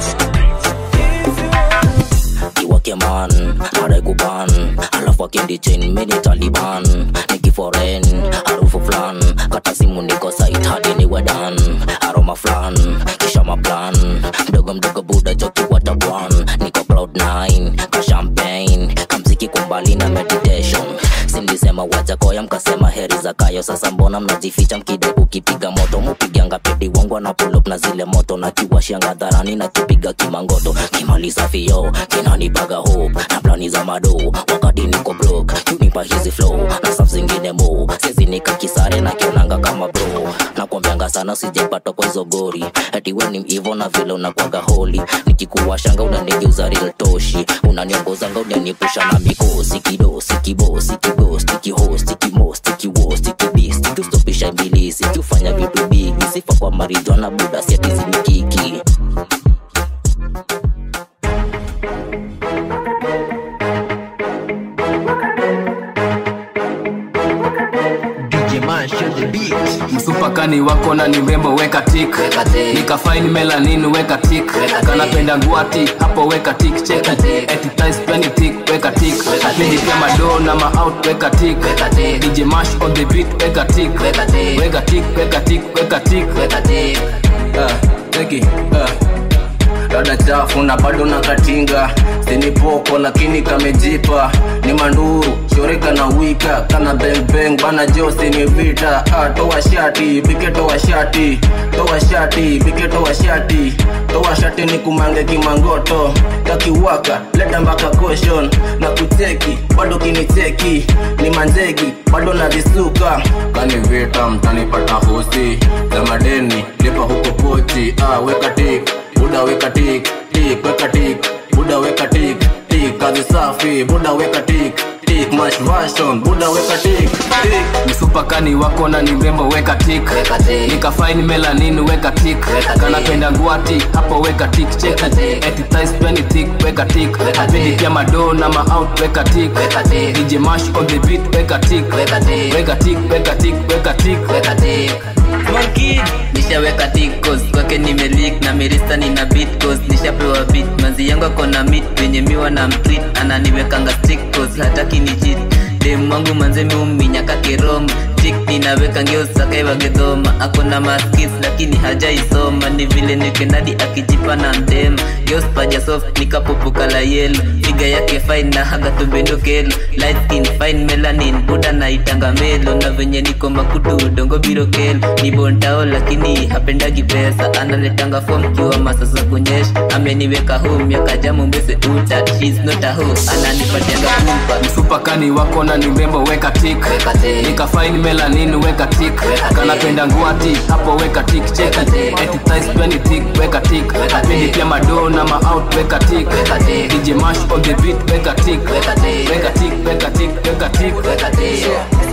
iwake man anaikuban alafu akendi chain mini taliban nikiforen harufu flan kata simu niko sait hadi ni wedan aroma flan kisha maplan mdogo mdogo buda jokiwata bwan niko cloud 9 ka champagne kamziki kumbali na meditation simlisema wajakoya mkasema heri za kayo sasa mbona mnajificha mkide kukipiga moto mupiganga pedi wangu ana pull up na zile moto na kiwashianga dharani na kipiga kimangoto kimaliza fio kinanipaga hope na plani za mado wakati niko broke unipa hizi flow na saf zingine mo sezi nika kisare na kionanga kama bro nakwambianga sana sijepata kwa hizo gori ati we ni mhivo na vile unakwaga holi nikikuwashanga unanigeuza real toshi unaniongozanga unanipusha na mikosi kido sikibo sikibo stikiho stikimo stikiwo stikibi stikiustopisha mbilisi kiufanya vitu bigi sifa kwa marijwana buda siatizinikiki msupakani wako na ni mrembo weka tik nikafaini melanin weka tik kanapenda nguati hapo weka tik cheki etitis pia ni tik weka tik miji pia mado na maout weka tik dj mash on the beat weka tik weka tik weka tik weka tik Ah, cheki, ah. dada chafu na bado na katinga sinipoko lakini kamejipa ni manduru shoreka na wika kana bengbeng bana josi ni vita ah, toa shati pike toa shati toa shati pike toa shati toa shati ni kumange kimangoto takiwaka leta mpaka koshon na kucheki bado kinicheki ni manzegi bado na visuka kani vita mtanipata hosi za madeni lipa huko pochi ah, weka tik buda weka tik tik weka tik buda weka tik tik kazi safi buda weka tik tik mash version buda weka tik tik msupakani wako na ni mrembo weka tik nikafaini melanin weka tik kanapenda nguati hapo weka tik cheki etitis pia ni tik weka tik pindi pia mado na maout weka tik dj mash on the beat weka tik weka tik weka tik weka tik nishaweka tikos kwake nimelik na mirista nina bitcos nishapewa bit manzi yangu akona mit wenye miwa na mtrit ananiwekanga stikos hataki ni chit dem wangu manze miuminyaka kirom tik ninaweka ngeusakaewagedhoma akona maskis lakini hajaisoma ni vile nikenadi akijipa na mdem geuspaja soft nikapopukala yelo figa yake fine na haga tubendokelo light skin fine melanin buda naitanga melo na venye niko makutu udongo birokelo ni bontao lakini hapendagi pesa analetanga fom kiwa masasa kunyesha ameniweka home yakajamu mbese uta She's not a hoe ananipatianga kumpa msupakani wako na ni mrembo weka tik nikafaini melanin weka tik kanapenda nguati hapo weka tik cheki etitis pia ni tik weka tik pindi pia mado na maout weka tik dj mash on the beat weka tik weka tik weka tik weka tik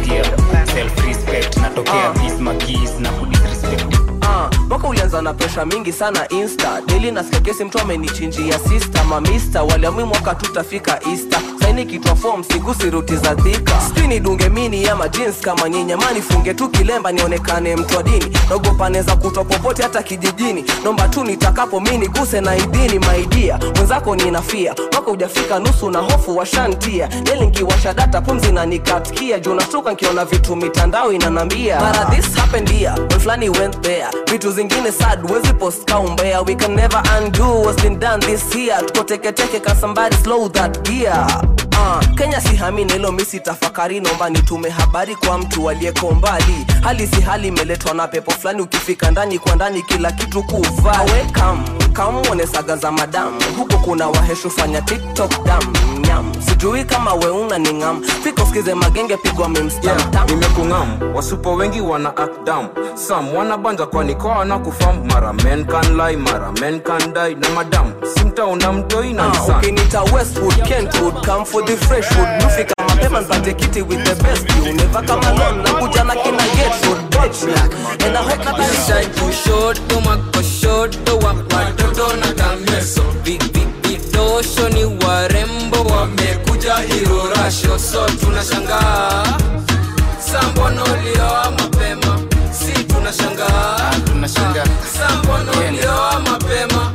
self-respect natokea peace magis na kudisrespect Ah, mwaka ulianza na presha mingi sana insta daily nasikia kesi mtu amenichinjia sista mamista waliamui mwaka tutafika easter saini nikitwa fom sigusi ruti za dhika sijui nidunge mini ama jeans kama nyinyama nifunge tu kilemba nionekane mtu wa dini naogopa neza kutwa popote hata kijijini nomba tu nitakapo mi niguse na idini maidia mwenzako ninafia mwaka ujafika nusu na hofu washantia nelingiwasha data pumzi na nikatkia juu nashtuka nkiona vitu mitandao inanambia mara this happened here when flani went there vitu zingine sad wezi post kaumbea we can never undo what's been done this year tuko teketeke ka somebody slow that gear Uh, kenya si hamini hilo misi tafakari nomba nitume habari kwa mtu aliyeko mbali hali si hali imeletwa na pepo fulani ukifika ndani kwa ndani kila kitu kuvaa we kam kamwone saga za madamu huku kuna waheshu fanya tiktok dam nyam sijui kama weuna ni ngam fika usikize magenge pigwa memstamtam nimekungam wasupo wengi wana akdam sam wanabanja kwani kwa wana kufam mara men can lie mara men can die na madam simtaona mtoi na Ah, nisan ukinita westwood kentwood come for the freshwood nufika mapema npate kiti with the best you never come alone nakuja na kina getwood bitch and I hope that I kushoto makoshoto wapatoto na kameso Vi- vi- vidosho ni warembo wamekuja irorasho so tunashangaa sambonolioa mapema si tunashangaa sambonolioa mapema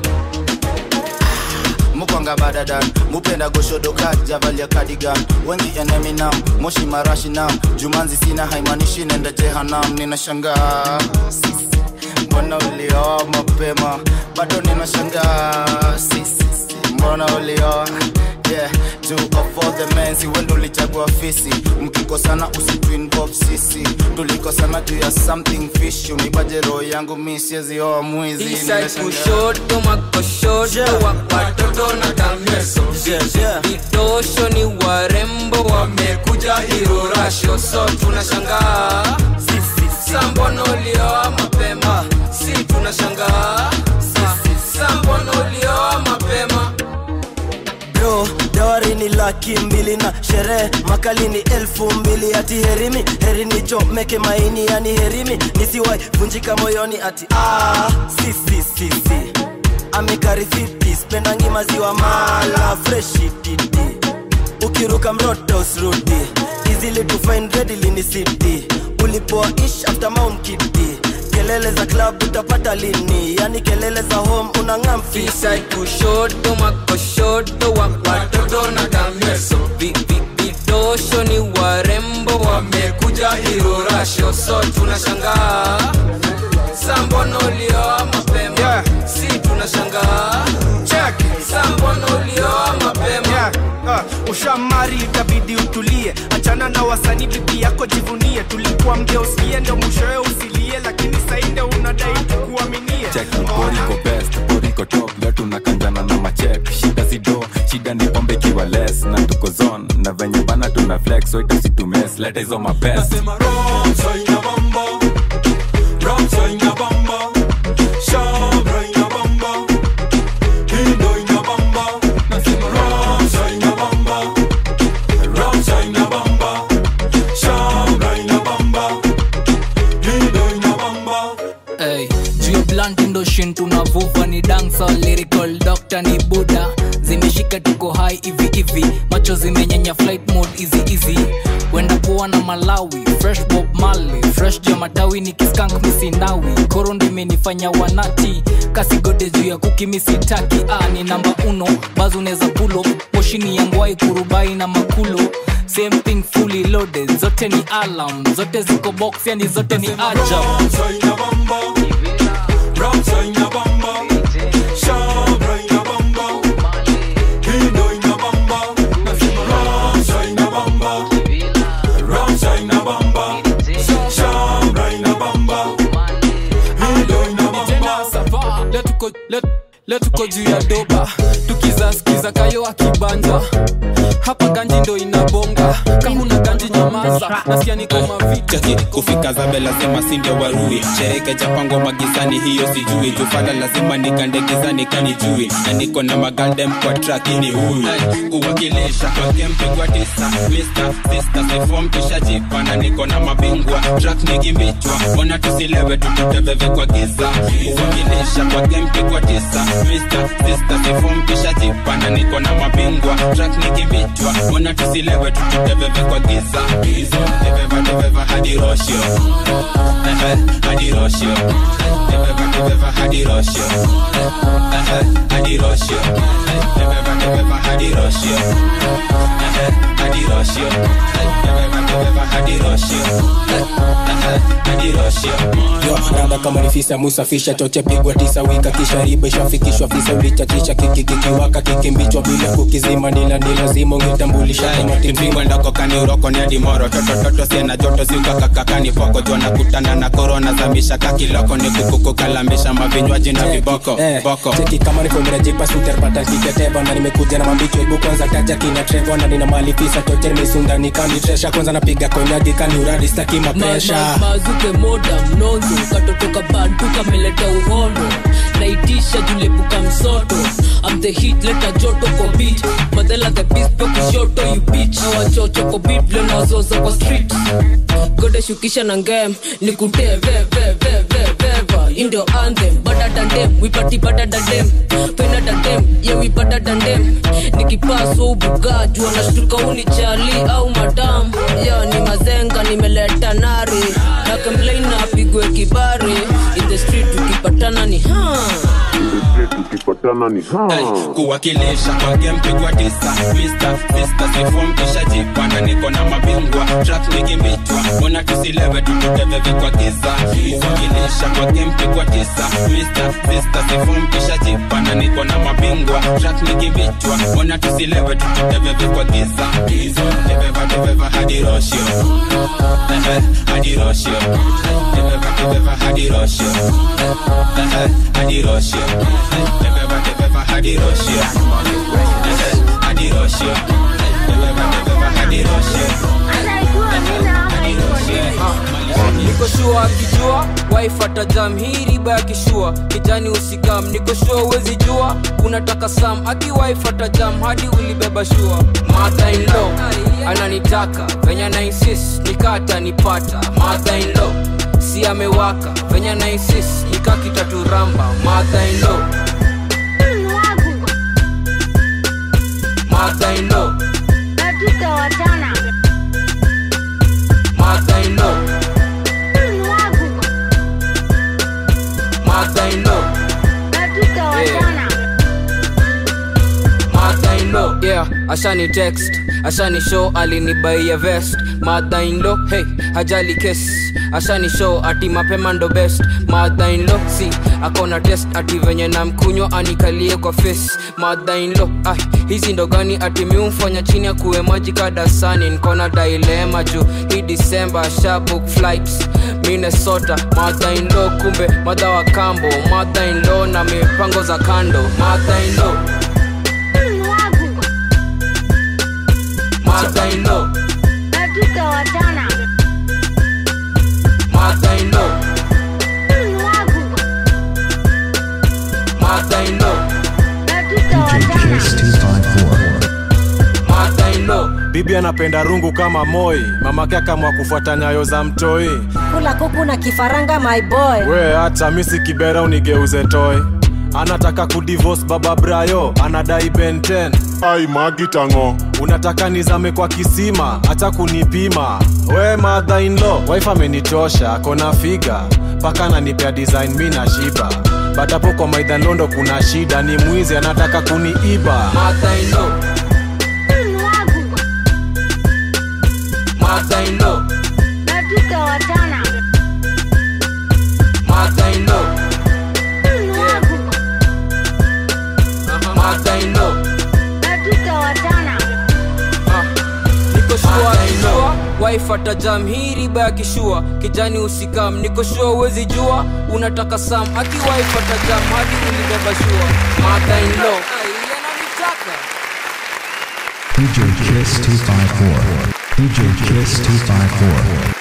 mukwanga badadan mupenda goshodoka javalia kadigan wengi eneminam moshi marashi nam jumanzi sina haimanishi nenda jehanam ninashangaa mbona ulioa mapema bado ninashangaa sisi mbona ulioa yeah two of all the men si wendo ulichagua fisi mkikosana usituinvolve sisi tulikosana juu ya something fish unipaje roho yangu mi siezioa mwizi Eastside Ninashangaa. kushoto makoshoto wapatoto na kameso vidosho ni warembo wamekuja irorasho so tunashangaa sambono ulioa mapema si tunashangaa sambono ulioa mapema bro dawari ni laki mbili na sherehe makali ni elfu mbili ati herimi heri nichomeke maini yani herimi nisiwai vunjika moyoni ati ah, si, si, si, si. amikarifiti spendangi maziwa mala freshi titi ukiruka mroto usrudi izili to find readily ni city ulipoa ish after mount kiti kelele za club utapata lini yani kelele za home unang'am Eastside kushoto makoshoto wapatoto na kameso Vi- vi- vidosho ni warembo wamekuja irorasho so tunashangaa sambono ulioa mapema yeah. si tunashangaa sambono ulioa mapema yeah. uh, ushamari itabidi utulie achana na wasanii bibi yako jivunie tulikuwa mgeusie ndo mwishowe usilie lakini sainde unadai tukuaminie check boriko best boriko top leo tunakanjana na machek shida sido shida ni pombe ikiwa less na tuko zone na venye bana tuna flex so itasitumes leta hizo mapest Hey, juu ya blunt ndo shin tunavuva ni dansa lyrical doctor ni buda zimeshika tuko hai hivi hivi macho zimenyenya flight mode easy easy wenda poa na malawi fresh bob mali fresh juu ya matawi ni kiskank misinawi koro ndo imenifanya wanati kasigode juu ya kukimisitaki ah, ni namba uno bazi unaweza pulo moshini yangwai kurubai na makulo same thing fully loaded zote ni alarm zote ziko box yani zote ni ajab Leo tuko- leo- leo tuko juu ya doba tukizaskiza kayo akibanja hapa ganji ndo inabonga kama una ganji nyamaza nasikia niko mavita cheki kufika zabe lazima sindio warui shereke japangwa magizani hiyo sijui jufala lazima nikande gizani kanijui na niko na magaldem kwa traki ni huyu kuwakilisha kwa kempigwa tisa Mr. Sister sifom kishajipa na niko na mabingwa track nikimbichwa ona tusilewe tututeveve kwa giza kuwakilisha kwa kempigwa tisa Mr. Sister sifom kishajipa na niko na mabingwa track nikimbichwa ona tusilewe tututeveve kwa giza teveva teveva hadi roshio Ehe, hadi roshio teveva teveva hadi roshio Ehe, hadi roshio teveva teveva hadi roshio Ehe, hadi roshio teveva teveva hadi roshio Ehe, hadi roshio yo rada kama ni fisa musafisha choche pigwa tisa wika kisha riba ishafikishwa fisa ulichatisha kikikikiwaka kikimbichwa bila kukizima nila ni lazima ungetambulisha kama timpingwa ndoko kaniuroko ni adimoro totototo siena joto siukakakakani poko jona kutana na korona zamisha kakiloko ni kukuku kalambisha mavinywaji na viboko boko cheki kama niko mrejipa suterpata kiketeva na nimekuja na mambicho hebu kwanza taja kina trevo na nina mali fisa choche nimesunda nikanitresha kwanza napiga konyagi kaniuradi staki mapresha Ma- ma- mazuke moda mnonzo katotoka bantu kameleta uhondo naitisha julepuka msoto am the hit leta joto kwa beat madela the beast pe kushoto you bitch awachocho kwa beat leo nawazoza kwa street gode shukisha na ngem nikutee ve ve ve ve veva indio anthem bada dandem wipati bada dandem pena dandem ye wipata dandem nikipaso ubuga jua nashtuka uni chali au madam ya ni mazenga nimeleta nari na kemplain na apigwe kibari in the street ukipatana ni ha tukipatana ni kuwakilisha kwa game pigwa tisa Mr. Sister sifom kishajipa na niko na mabingwa track nikimbichwa mbona tusilewe tututeveve kwa giza kuwakilisha kwa game pigwa tisa Mr. Sister sifom kishajipa na niko na mabingwa track nikimbichwa mbona tusilewe tututeveve kwa giza teveva teveva hadi roshio Ehe, hadi roshio teveva teveva hadi roshio Ehe, hadi roshio teveva teveva hadi roshio Ehe, hadi roshio teveva teveva hadi roshio niko shua akijua waifata jam hii riba ya kishua kijani usikam niko shua uwezi jua unataka sam akiwaifata jam hadi ulibeba shua mother in law ananitaka venye na insist nikata nipata mother in law si amewaka venye na insist nikakitaturamba mother in law mother in law mother in law mother in law mother-in-law yeah ashani text ashani show alinibaia vest mother-in-law hey hajali kes ashani show ati mapema ndo best mother-in-law si akona test ati venye na mkunywa anikalie kwa face mother-in-law ah, hizi ndo gani ati miumfanya chini ya kuwe maji kadasani nkona dilema juu hii disemba shabook flights minnesota mother-in-law kumbe madha wa kambo mother-in-law na mipango za kando mother-in-law mother-in-law mother-in-law mother-in-law mother-in-law bibi anapenda rungu kama moi mamake akamwa kufuata nyayo za mtoi kula kuku na kifaranga my boy we hata misi kibera unigeuze toy anataka kudivorce baba brayo anadai benten ai magitango unataka nizame kwa kisima hata kunipima we mother in law wife amenitosha kona figa mpaka ananipea design mi na shiba badapo kwa maidhanondo kuna shida ni mwizi anataka kuniiba mother-in-law mother-in-law mother-in-law mother-in-law niko shua akijua waifata jam hii riba ya kishua kijani usikam niko shua uwezi jua unataka sam akiwaifata jam hadi ulibeba shua mother-in-law DJ Kiss 254. DJ Kiss 254.